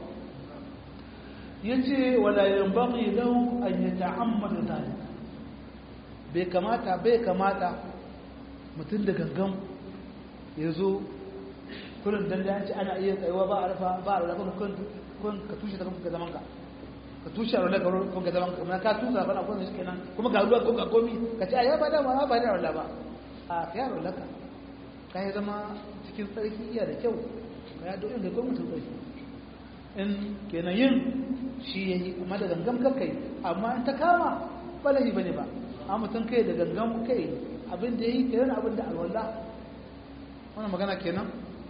ya ce walayen baƙi don an yi ta'ammada zalika bai kamata bai kamata mutum da gangan ya zo kurin don da yanci ana iya tsayuwa ba a rufa ba a rufa kun ka tushe ta kuma zaman ka ka tushe a rufa kun ka zaman ka kuma ka tusa bana kun shi kenan kuma ga ruwa ko ga komi ka ce a ya ba da ma ba da rufa ba a ka yaro laka ka yi zama cikin tsarki iya da kyau ka ya doyin da gwamnatin tsarki in kenan yin shi ya yi kuma da gangan kakai amma in ta kama balahi ba ne ba a mutum kai da gangan kai abin da ya yi kenan abin da alwallah wannan magana kenan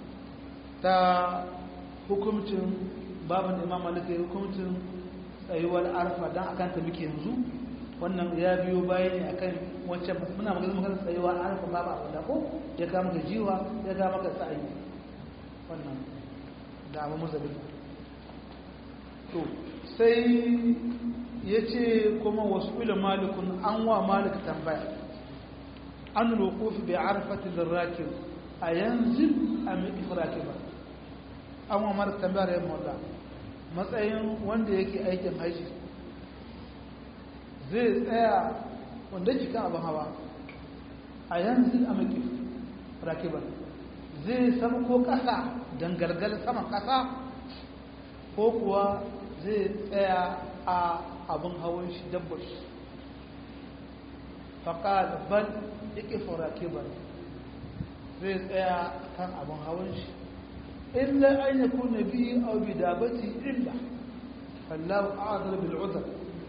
ta hukumcin babin imam malika ya hukumcin tsayuwar arfa don akan ta muke yanzu wannan ya biyo bayan ne akan wancan muna magana magana tsayuwa an rufe babu abu da ko ya ga maka jiwa ya ga maka sa'ayi wannan da abu muzabi to sai ya ce kuma wasu ila malikun an wa malik tambaya an lokofi bai arfati lirrakin a yanzu a mai ifraki ba an wa mara tambayar yin mola matsayin wanda yake aikin haji zai tsaya wanda ke kan abin hawa a yanzu a maki rakibar zai samu ko ƙasa dangalgal saman ƙasa ko kuwa zai tsaya a abin hawan shi dabbar shi faƙal bal yake rakibar zai tsaya kan abin hawan shi illa an yi kuna biyu a bidabati illa fallahu a'adar bil'udar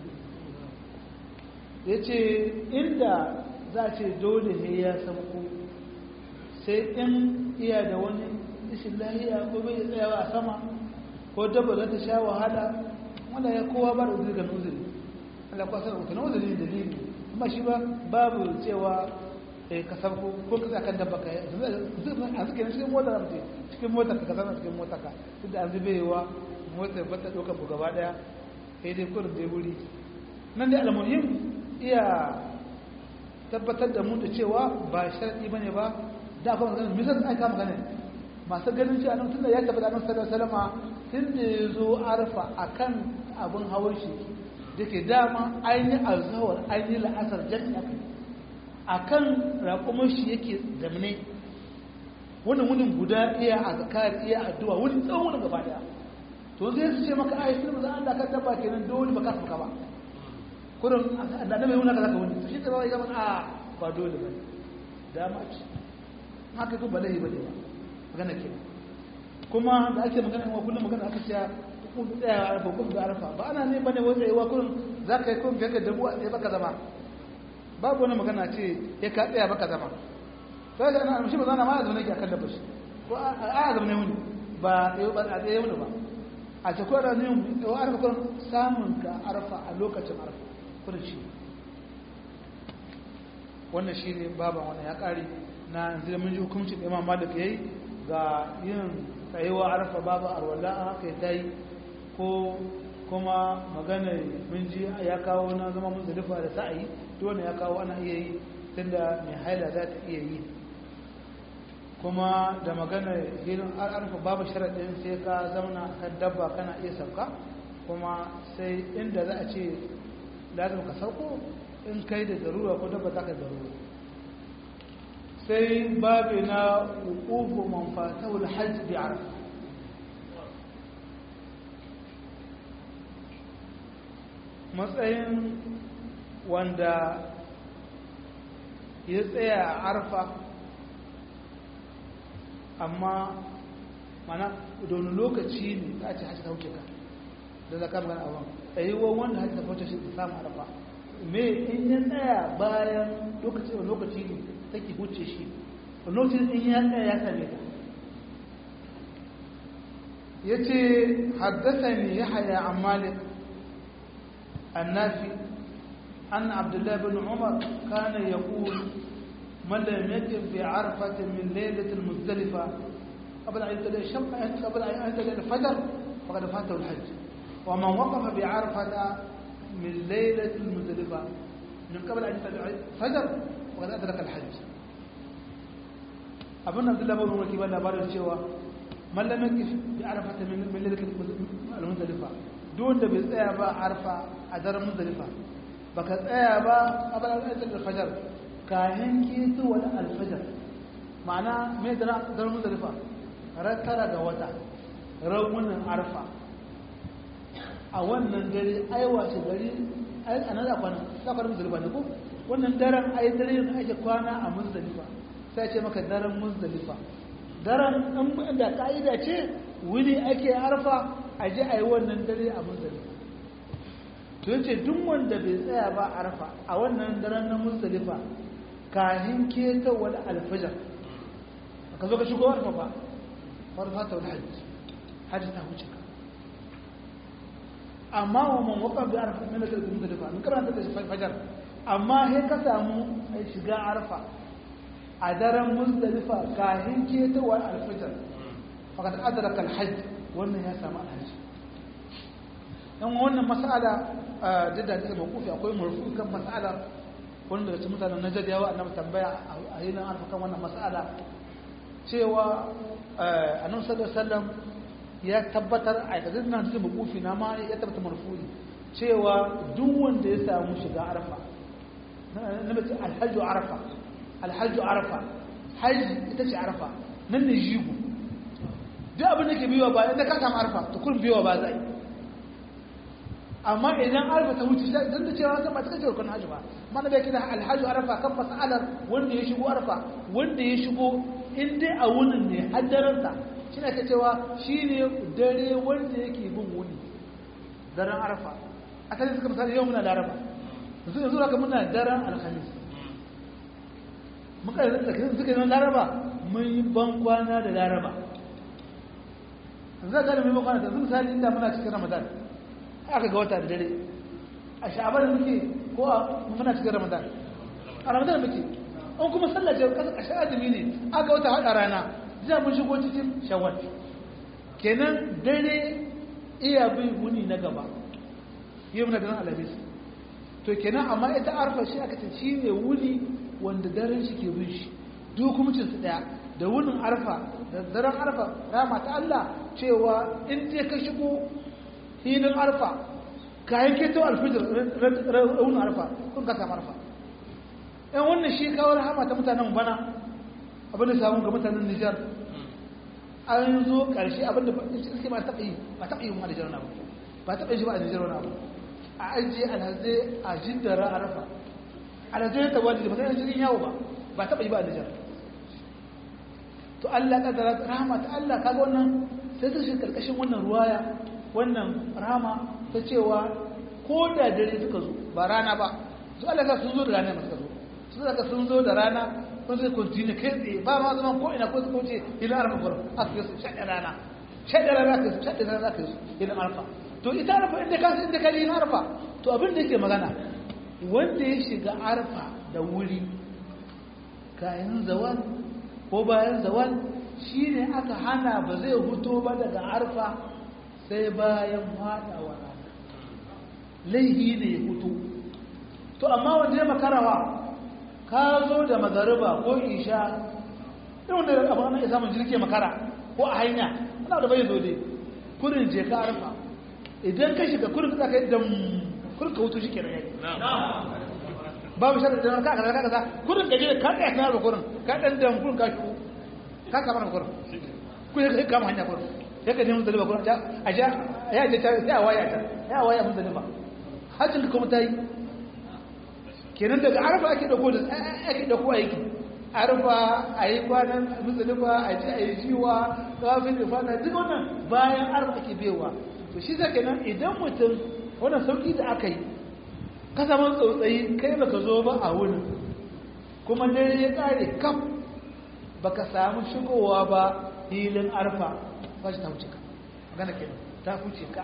ya ce inda za ce dole ne ya samko sai in iya da wani ishin lahiya ko bai tsayawa a sama ko dabba za ta sha wahala wanda ya kowa ba da uzuri ga uzuri Allah kuwa sanar wuta na uzuri dalili kuma shi ba babu cewa ka sabko ko ka tsakan dabba ka a suke na cikin mota ramce cikin mota ka kasar cikin mota ka duk da an zube wa mota ba ta ɗauka ku gaba ɗaya sai dai kurin dai wuri nan dai almuhim iya tabbatar da mu da cewa ba sharaɗi ba ne ba da kuma ganin misal aika magana masu ganin cewa nan tunda ya tabbata nan sallallahu salama tun da ya zo arfa akan abin hawan shi da ke dama ainihin alzawar ainihin la'asar jami'a akan raƙumar shi yake zamane wani wunin guda iya a zakar iya addu'a wani tsawon wani gaba daya to zai su ce maka ai sun za an da kan dabba kenan dole ba ka saka ba kurin da da mai wuna ka zaka wani to shi da bai zama a ba dole ba dama ce haka ko ba lahi ba ne ba magana ke kuma da ake magana wa kullum magana aka ce kun tsaya ba kun da arfa ba ana ne bane wai tsayewa kurin za ka yi kun fiye ka dabu a tsaye baka zama babu wani magana ce ya ka tsaya baka zama sai ga ana shi ba zana ma ya zaune ki akan dabba shi ko a ya zaune wuni ba tsaye ba a tsaye wuni ba a ce ko da ne yau arfa kurin samun ka arfa a lokacin arfa kurin shi wannan shi ne baban wannan ya kare na yanzu da mun ji hukuncin da imam malik yayi ga yin tsayuwa arfa babu arwala haka ya tayi ko kuma magana mun ji ya kawo na zama muzdalifa da sa'ayi dole ya kawo ana iya yi tunda mai haila za ta iya yi kuma da magana hilin arfa babu sharaɗin sai ka zauna kan dabba kana iya sauka kuma sai inda za a ce lazim ka sauko in kai da zarura ko dabba ta ka zarura sai babi na hukufu manfatahul hajj bi arfa matsayin wanda ya tsaya a arfa amma mana don lokaci ne ta ce hajji ta wuce ka da zaka magana abin tsayuwar wanda hajji ta wuce shi ta samu arfa me in ya tsaya bayan lokaci da lokaci ne take wuce shi lokacin in ya tsaya ya same ta ya ce haddasa ne ya haya a malik النافي أن عبد الله بن عمر كان يقول من لم يكن في عرفة من ليلة المزدلفة قبل أن يطلع الشمس قبل أن يطلع الفجر فقد فاته الحج ومن وقف بعرفة من ليلة المزدلفة من قبل أن يطلع الفجر فقد أدرك الحج أبن عبد الله بن عمر كيبان لبارد الشيوى من لم يكن في عرفة من ليلة المزدلفة duk da bai tsaya ba arfa a daren muzdalifa baka tsaya ba a bayan ayatul alfajar kayan keto wani alfajar ma'ana mai daren muzdalifa ran tara ga wata rawunan arfa a wannan gari aiwa shi gari a nan da kwana da kwana muzdalifa ne ko wannan daren ai dare da ake kwana a muzdalifa sai ce maka daren muzdalifa daren da ka'ida ce wuni ake arfa a ji a yi wannan dare a muzdalifa to yace duk wanda bai tsaya ba arfa a wannan daren na muzdalifa kahin keta wani alfajar ka zo ka shigo arfa ba farfa ta wani hajji hajji ta wuce ka amma wa man waka bi arfa min da muzdalifa min karanta da fajar amma he ka samu shiga arfa a daren muzdalifa kahin keta wani alfajar faqad adraka alhajj wannan ya samu alhaji dan wannan mas'ala da da take mawqufi akwai murfu kan mas'ala wanda da mutanen Najd yawa annabi tambaya a hinan alfa kan wannan mas'ala cewa annabi sallallahu alaihi wasallam ya tabbatar a aikazin na cikin bukufi na ma ya tabbata marfuni cewa duk wanda ya samu shiga arfa na mace alhajju arfa alhajju arfa haji ita ce arfa nan ne jigo duk abin da ke biyowa ba idan ka samu arfa to kun biyowa ba zai amma idan arfa ta wuce don da cewa ba ta kace rukun hajji ba mana bai kira alhajju arfa kan masalar wanda ya shigo arfa wanda ya shigo in dai a wunin ne haddaransa shi ne ka cewa shi ne dare wanda yake bin wuni daren arfa asali suka misali yau muna laraba yanzu yanzu haka muna daren alhamis muka yi tsakanin suka yi laraba mun yi ban kwana da laraba yanzu za ka da mai kwana da yanzu misali inda muna cikin ramadan aka ga wata da dare a sha'abar muke ko a muna cikin ramadan a ramadan muke an kuma sallace kasa ƙashin azumi ne aka wata haɗa rana zai mun shigo cikin shawar kenan dare iya bin wuni na gaba yi muna ganin alhamis to kenan amma ita arfa shi aka ce shi ne wuni wanda daren shi ke bin shi duk hukumcin su daya da wunin arfa da daren arfa rama ta Allah cewa in je ka shigo filin arfa kayan keto alfijir raunin arfa kun ka samu arfa yan wannan shi kawo rahama ta mutanen bana abin da samu ga mutanen Nijar an zo ƙarshe abin da suke ba taɓa yi ba taɓa yi wani Nijar na ba ba taɓa yi ba a Nijar wani abu a ajiye alhazai a jiddara a rafa alhazai ta wani da ba sai cikin yawo ba ba taɓa yi ba a Nijar to Allah ƙadara rahama ta Allah kaga wannan sai su shi ƙarƙashin wannan ruwaya wannan rahama ta cewa ko da dare suka zo ba rana ba su Allah ka sun zo da rana masu zo su daga sun zo da rana sun zai kontinu kai tsaye ba ma zaman ko ina ko su kauce ilin arfa gurin aka yi su shaɗe rana shaɗe rana ka yi su shaɗe rana ka yi su ilin arfa to ita arfa inda ka inda ka yi arfa to abin da yake magana wanda ya shiga arfa da wuri kayan zawal ko bayan zawal shine aka hana ba zai huto ba daga arfa sai bayan haɗawa rana laihi ne ya hutu to amma wanda ya makarawa ka zo da magariba ko isha irin da abu ana isa mun jirke makara ko a hanya ana da bai zo dai kurin je ka arfa idan ka shiga kurin ka kai dam kurin ka hutu shi kenan yayi babu sharri da ka kaza kaza kurin ka je ka kai kana kurin ka dan dam kurin ka shigo ka kama kurin kun ka kama hanya kurin sai ka nemi daliba kurin a ja ya je ta ya waya ta ya waya mun daliba hajjin kuma ta yi kenan daga arfa ake dauko da ake dauko aiki arfa a yi kwanan musulifa a ji a yi jiwa kafin da fata duk wannan bayan arfa ake bewa to shi zai kenan idan mutum wannan sauki da aka yi ka zama tsautsayi kai baka zo ba a wurin kuma dare ya kare kaf baka samu shigowa ba filin arfa ba shi ta wuce ka magana kenan ta wuce ka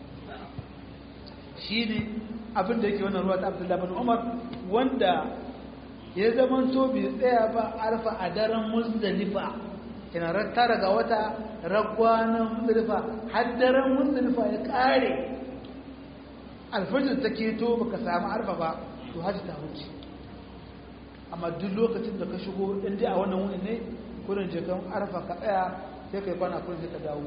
shi ne abin da yake wannan ruwa ta abdullahi bin umar wanda ya zama to bai tsaya ba arfa a daren muzdalifa kina tara ga wata ragwanan muzdalifa har daren muzdalifa ya kare alfajir ta keto baka samu arfa ba to haji ta wuce amma duk lokacin da ka shigo in dai a wannan wuni ne kurin jikan arfa ka tsaya sai kai kwana kurin sai ka dawo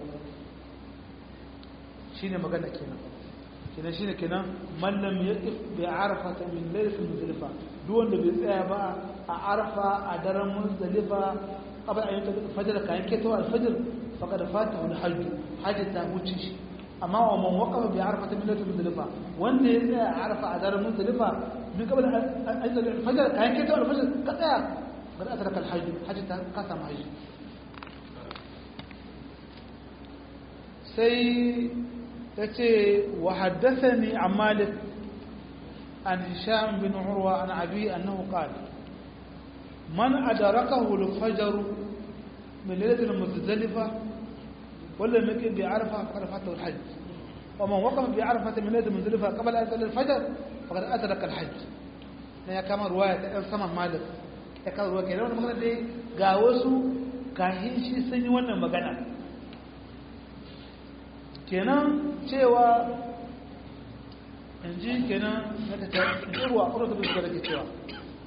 shine magana kenan kenan shine kenan mallam ya bi arfa min laylatil muzdalifa duk wanda bai tsaya ba a arfa a daren muzdalifa qabla an yata fajr kayan keto al-fajr faqad fatahu al-hajj hajj ta wuce shi amma wa man waqafa bi arfa min laylatil muzdalifa wanda ya tsaya a arfa a daren muzdalifa min qabla an yata al-fajr kayan keto al-fajr ka tsaya bada atraka al-hajj hajj ta kasama hajj sai yace wa haddathani an malik an hisham bin urwa an abi annahu qala man adrakahu al-fajr min laylat al-muzdalifa wala maki bi arfa faqad fatahu al-hajj wa man waqafa bi arfa min laylat al-muzdalifa qabla an yasalla al-fajr faqad adraka al-hajj ne ya kama ruwaya ta dan saman malik ya kama ruwaya kenan wannan magana dai ga wasu kahin shi sun yi wannan magana kenan cewa in ji kenan na ta ruwa a ƙurata bisa da ke cewa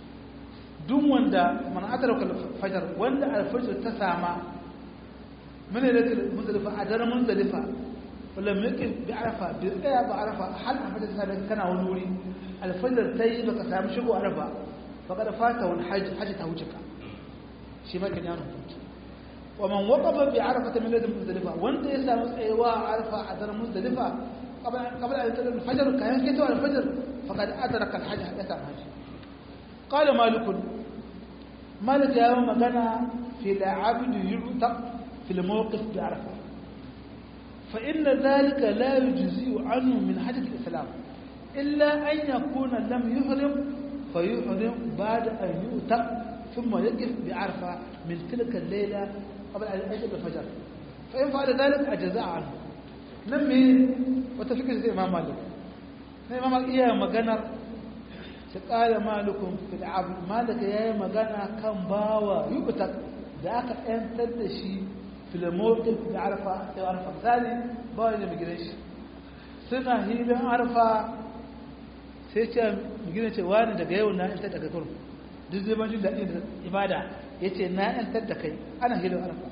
duk wanda mana adarauka fajar wanda alfajar ta sama من ليلة مزدلفة أدر مزدلفة ولم يكن بعرفة بقيا بعرفة هل أفضل سنة كان ونوري الفجر تي بك سام شبو عرفة فقد فاته الحج حج توجك شي ما كان يانو ومن وقف بعرفة من ليلة مزدلفة وانت يسام ايوا عرفة أدر مزدلفة قبل قبل أن يطلع الفجر كان كتو الفجر فقد أدرك الحج يسام حج قال مالك مالك يا مغنى في العبد يعتق في الموقف بعرفة فإن ذلك لا يجزي عنه من حجة الإسلام إلا أن يكون لم يحرم فيحرم بعد أن يؤتق ثم يقف بعرفة من تلك الليلة قبل أن يجب الفجر فإن فعل ذلك أجزاء عنه نمي وتفكر زي إمام مالك إمام مالك إياه مغنر قال مالكم في العبد مالك يا مغنى كان باوا يؤتق da aka ‘yantar da shi filamotin da arfa da arfa misali ba wani da gidan shi suna hilin arfa sai ce gidan ce wani daga yau na ‘yantar daga kurum duk zai majin daɗin da ibada ya ce na ‘yantar da kai ana hilin arfa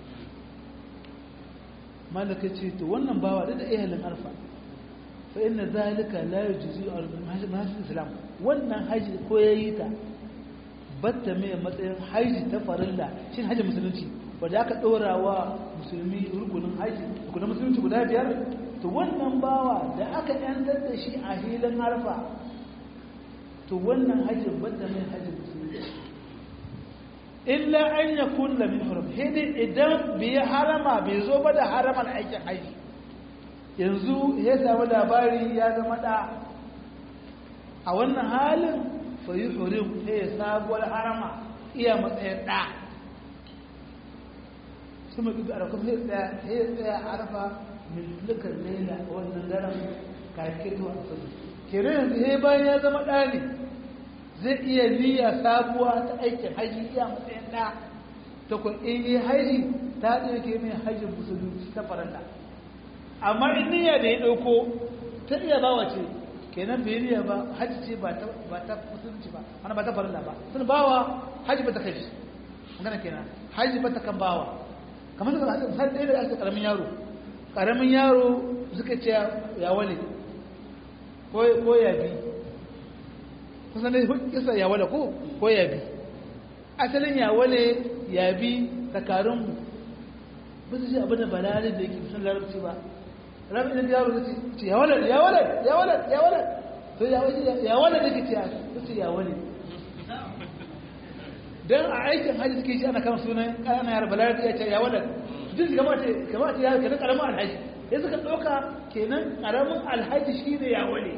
malaka ce to wannan bawa da da ihalin arfa fa inna zalika la yujzi al-mahajjat islam wannan haji ko yayi ta batta mai matsayin haji ta farilla shi haji musulunci wadda aka ɗora wa musulmi rukunin haji rukunin musulunci guda biyar to wannan bawa da aka yantar da shi a hilin harfa to wannan haji batta mai haji musulunci illa an ya kulla min haram hidi idan bai harama bai zo ba da haraman aikin haji yanzu ya samu labari ya zama da a wannan halin fayi hurim sai ya sabuwar harama iya matsayin ɗa su mai ɗubi arafa sai ya tsaya arafa min tulukar laila a wannan daren kake zuwa a sadu kere yanzu ya bayan ya zama ɗa ne zai iya niyya sabuwa ta aikin haji iya matsayin ɗa ta kun in yi haji ta ɗauke mai hajjin musulunci ta faranta amma in niyya da ya ɗauko ta iya bawa ce kenan bai niyya ba hajji ce ba ta ba ta musulunci ba ana ba ta farilla ba sun bawa hajji ba ta kai shi magana kenan hajji ba ta kan bawa kamar da hajji sai ɗaya da ake karamin yaro karamin yaro suka ce ya wale ko ko ya bi kusan dai kisa ya wale ko ko ya bi asalin ya wale ya bi takarun mu ba su ce abin da balare da yake sun larabci ba rabi idan yaro zai ce ya walad ya walad ya walad ya walad to ya walad ya walad da kike ya ce ya walad dan a aikin haji suke shi ana kama sunan kana yar balad ya ce ya walad duk kamata kamata ya kenan karamin alhaji sai suka doka kenan karamin alhaji shine ya walad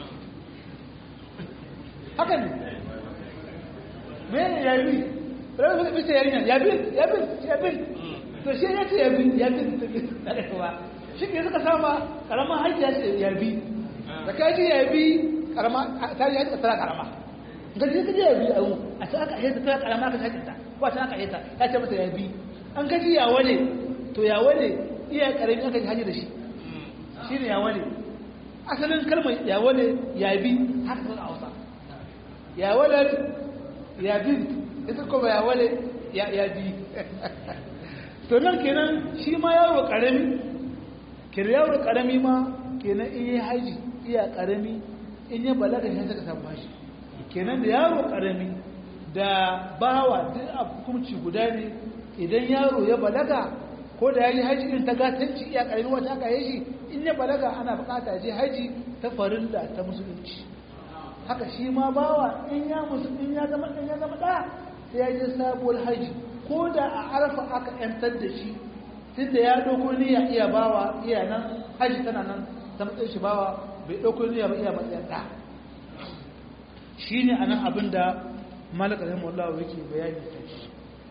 haka ne me ya bi rabi suka ce yarinya ya bi ya bi ya bi to shi ya ce ya bi ya bi shi ne suka sama karama hajji ya ce ya bi da ka ji ya bi karama ta yi hajji tsara karama ga ji ka ji ya bi a yau a ta aka hajji tsara karama ka hajji ta ko ta aka hajji ta ce masa ya bi an ka ji ya wane to ya wane iya karami aka ji hajji da shi shi ne ya wane asalin kalmar ya wane ya bi haka suka hausa ya wane ya bi ita kuma ya wane ya bi to nan kenan shi ma yaro karami kiryawar karami ma kenan in yi haji iya karami in yi balaga shi ta samu bashi kenan da yaro karami da bawa duk a hukunci guda ne idan yaro ya balaga ko da ya yi haji in ta gatanci iya karami wata aka yi shi in ya balaga ana bukata je haji ta farilla ta musulunci haka shi ma bawa in ya musu in ya zama in ya zama da sai ya je sabuwar haji ko da a arfa aka yantar da shi tunda ya ɗauko niyya iya bawa iya nan haji tana nan ta matsayin shi bawa bai ɗauko niyya ba iya matsayin ɗa shi ne a nan abin da malaka zai mallawa yake bayani ta shi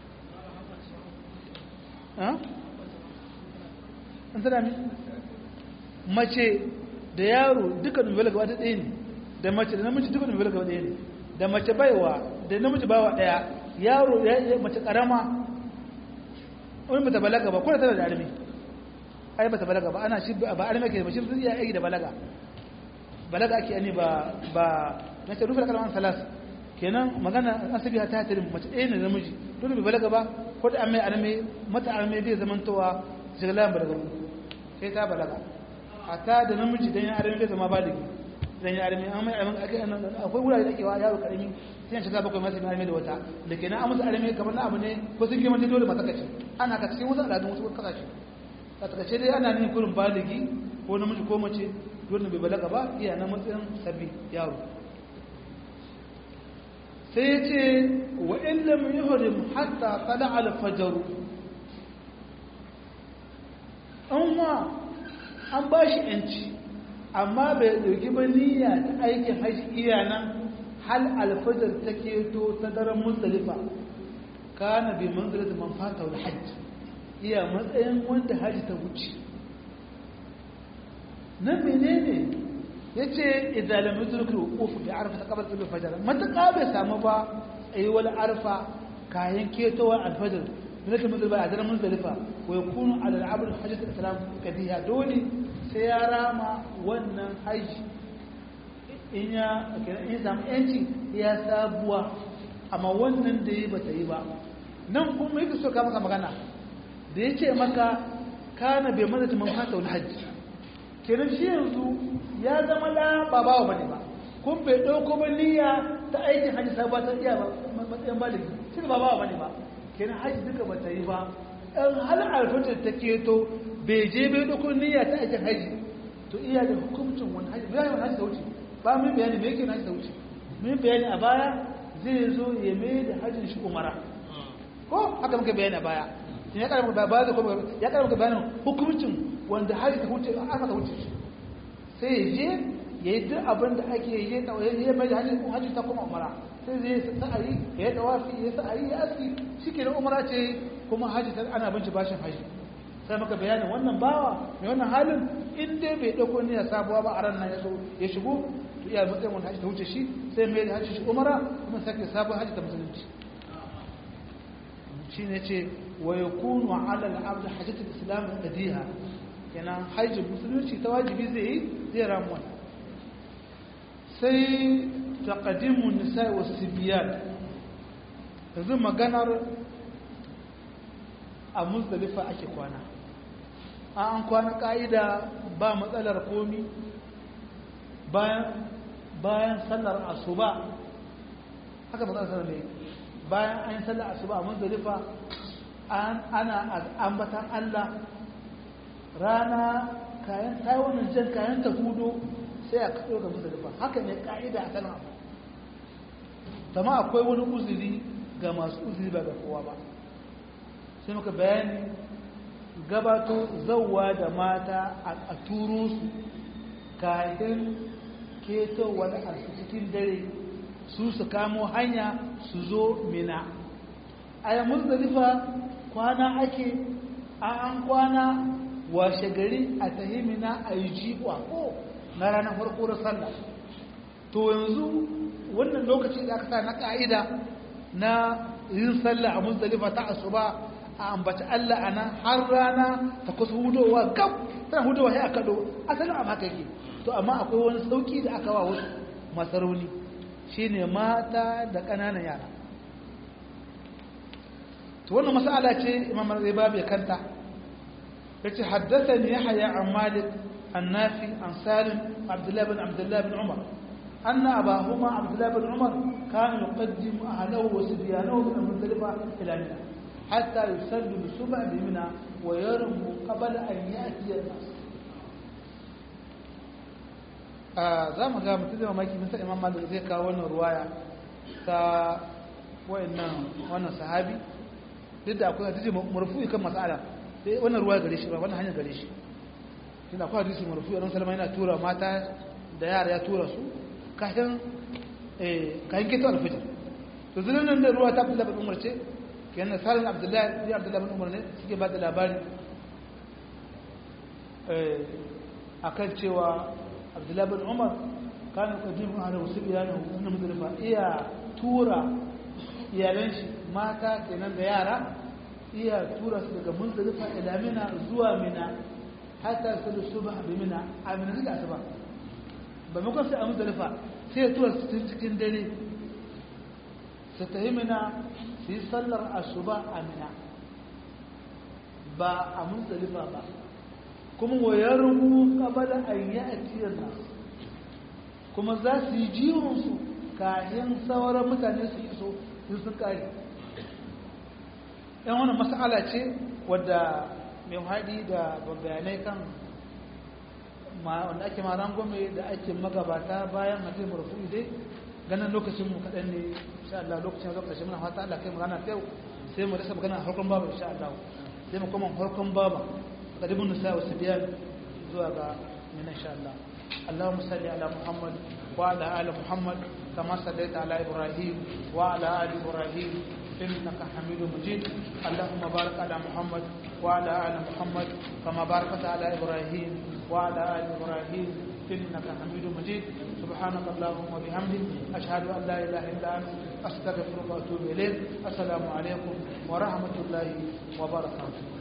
an tana mi mace da yaro duka nubela gaba ta ɗaya ne da mace da namiji duka nubela gaba ɗaya ne da mace baiwa da namiji bawa ɗaya yaro mace ƙarama wani bata balaga ba ko da tana da armi ai bata balaga ba ana shi ba armi ke ba shi zai iya da balaga balaga ake ani ba ba na ce rufe kalman salas kenan magana asabi ta tarin mace ɗaya ne namiji dole bai balaga ba ko da amai arme mata arme bai zamantowa jiglan balaga sai ta balaga hatta da namiji dan ya arme bai zama baligi dan ya arme amma akwai wurare da ke wa yaro karami sai ya shiga bakwai masu arme da wata da kenan an musu arme kamar na abu ne ko sun girma dole mata kace ana ka cikin wasu al'adun wasu kasashe a takaice dai ana nuna kurin baligi ko namiji ko mace dole bai balaga ba iya na matsayin sabbi yaro sai ya ce wa illam yuhrim hatta tala al-fajr an wa an ba shi yanci amma bai dauki ba niyya ta aikin haji iya nan hal al-fajr ta keto ta daren muzdalifa kana bi manzilati man fata wal hajj iya matsayin wanda haji ta wuce nan menene yace idan lam yudrik al-wuquf bi arfa qabla al-fajr mataka bai samu ba ayi wal arfa kayan ketowa al-fajr bilaka muzdalifa a daren muzdalifa wa yakunu ala al-abd hajjat al-islam kadiya dole sai ya rama wannan haji in ya in samu yanci ya sabuwa amma wannan da yi bata yi ba nan kuma yake so ka maka magana da yace maka kana bai madata man fata wal hajji kenan shi yanzu ya zama da ba bawa bane ba kun bai dauko ba niyya ta aikin hajji sabuwa ta iya matsayin baligi shi ba bawa bane ba kenan hajji duka bata yi ba in hal alfatar ta keto bai je bai dauko niyya ta aikin hajji to iya da hukuncin wani hajji bai wani hajji ta wuce ba mun bayani me yake hajji ta wuce mun bayani a baya zai zo ya mai da hajjin shi umara ko haka muka bayani a baya ya kara muka baya da kuma ya kara muka bayanin hukuncin wanda hajji ta wuce aka ta wuce shi sai ya je ya yi duk abin da ake yi ya mai da hajji ta kuma umara sai zai yi sa'ayi ya yi tawafi ya sa'ayi ya aski shi ke umara ce kuma hajji ta ana binci bashin hajji sai maka bayanin wannan bawa mai wannan halin in dai bai dauko niyyar sabuwa ba a ran nan ya so ya shigo to iya matsayin wanda hajji ta wuce shi sai mai da hajji shi umara kuma sake sabon hajji ta musulunci shi ne ce wa yakunu ala al-abd hajjatul islam qadiha kenan hajji musulunci ta wajibi zai yi zai ramu wannan sai taqdimun nisa wa sibiyat yanzu maganar a muzdalifa ake kwana an kwana ka'ida ba matsalar komi bayan bayan sallar asuba haka matsalar sallar ne bayan an yi sallar asuba a muzdalifa ana ambatan Allah rana kayan taiwanin jan kayan ta hudu sai a kaɗo ga muzdalifa haka ne ka'ida a sallar abu tama akwai wani uzuri ga masu uzuri ba ga kowa ba sai muka bayani gabato zauwa da mata a turo su kayan ketowar a cikin dare su su kamo hanya su zo mina a yi muzdalifa kwana ake an kwana washe gari a tahimina a yi jiwa ko na ranar farko da sallah to yanzu wannan lokacin da aka sa na ka'ida na yin sallah a muzdalifa ta asuba a ambaci Allah a nan har rana ta kusa hudowa gab tana hudowa sai a kaɗo asalin a haka yake to amma akwai wani sauki da aka wa wasu masarauni shine mata da ƙananan yara to wannan mas'ala ce imam zai babu ya kanta yace haddathani yahya an malik an nafi an salim abdullah bin abdullah bin umar أن أباهما عبد الله بن عمر كان يقدم أهله وصبيانه من المزدلفة إلى منى حتى يسلم السبع بمنى ويرموا قبل أن يأتي الناس za mu ga mutum da mamaki misal imam malik zai kawo wannan ruwaya ta wayannan wannan sahabi duk da akwai hadisi marfu'i kan mas'ala sai wannan ruwaya gare shi ba wannan hanyar gare shi tunda akwai hadisi marfu'i ran salama yana tura mata da yara ya tura su kafin eh kayan keto alfajir to zunan nan da ruwa ta Abdullah bin Umar ce kenan salin Abdullah ya Abdullah bin Umar ne suke ba da labari eh akan cewa Abdullah bin Umar kana kadimu ala wasbiyana wannan mudalfa iya tura iyalan shi mata kenan da yara iya tura su daga muzdalifa ila mina zuwa mina hatta su subha bi mina a mina da asuba ba mu sai a muzdalifa sai ya tura su cikin dare su tafi mina su yi sallar asuba a mina ba a muzdalifa ba kuma wayar rubu kabala an yi a tiyar nasu kuma za su yi jiwonsu kayan sauran mutane su iso sun sun kare yan wani mas'ala ce wadda mai haɗi da bayanai kan wanda ake maran gome da ake magabata bayan hadin marfu dai ganin lokacin mu kaɗan ne insha Allah lokacin zuwa ƙarshe muna fata Allah kai mu rana ta yau sai mu rasa magana harkon baba insha Allah sai mu koma harkon baba qadibun nisa wa sibyan zuwa ga min insha Allah اللهم صل على محمد وعلى آل محمد كما صليت على إبراهيم وعلى آل إبراهيم إنك حميد مجيد اللهم بارك على محمد وعلى آل محمد كما باركت على إبراهيم وعلى آل إبراهيم إنك حميد مجيد سبحانك اللهم وبحمدك أشهد أن لا إله إلا أنت أستغفرك وأتوب إليك السلام عليكم ورحمة الله وبركاته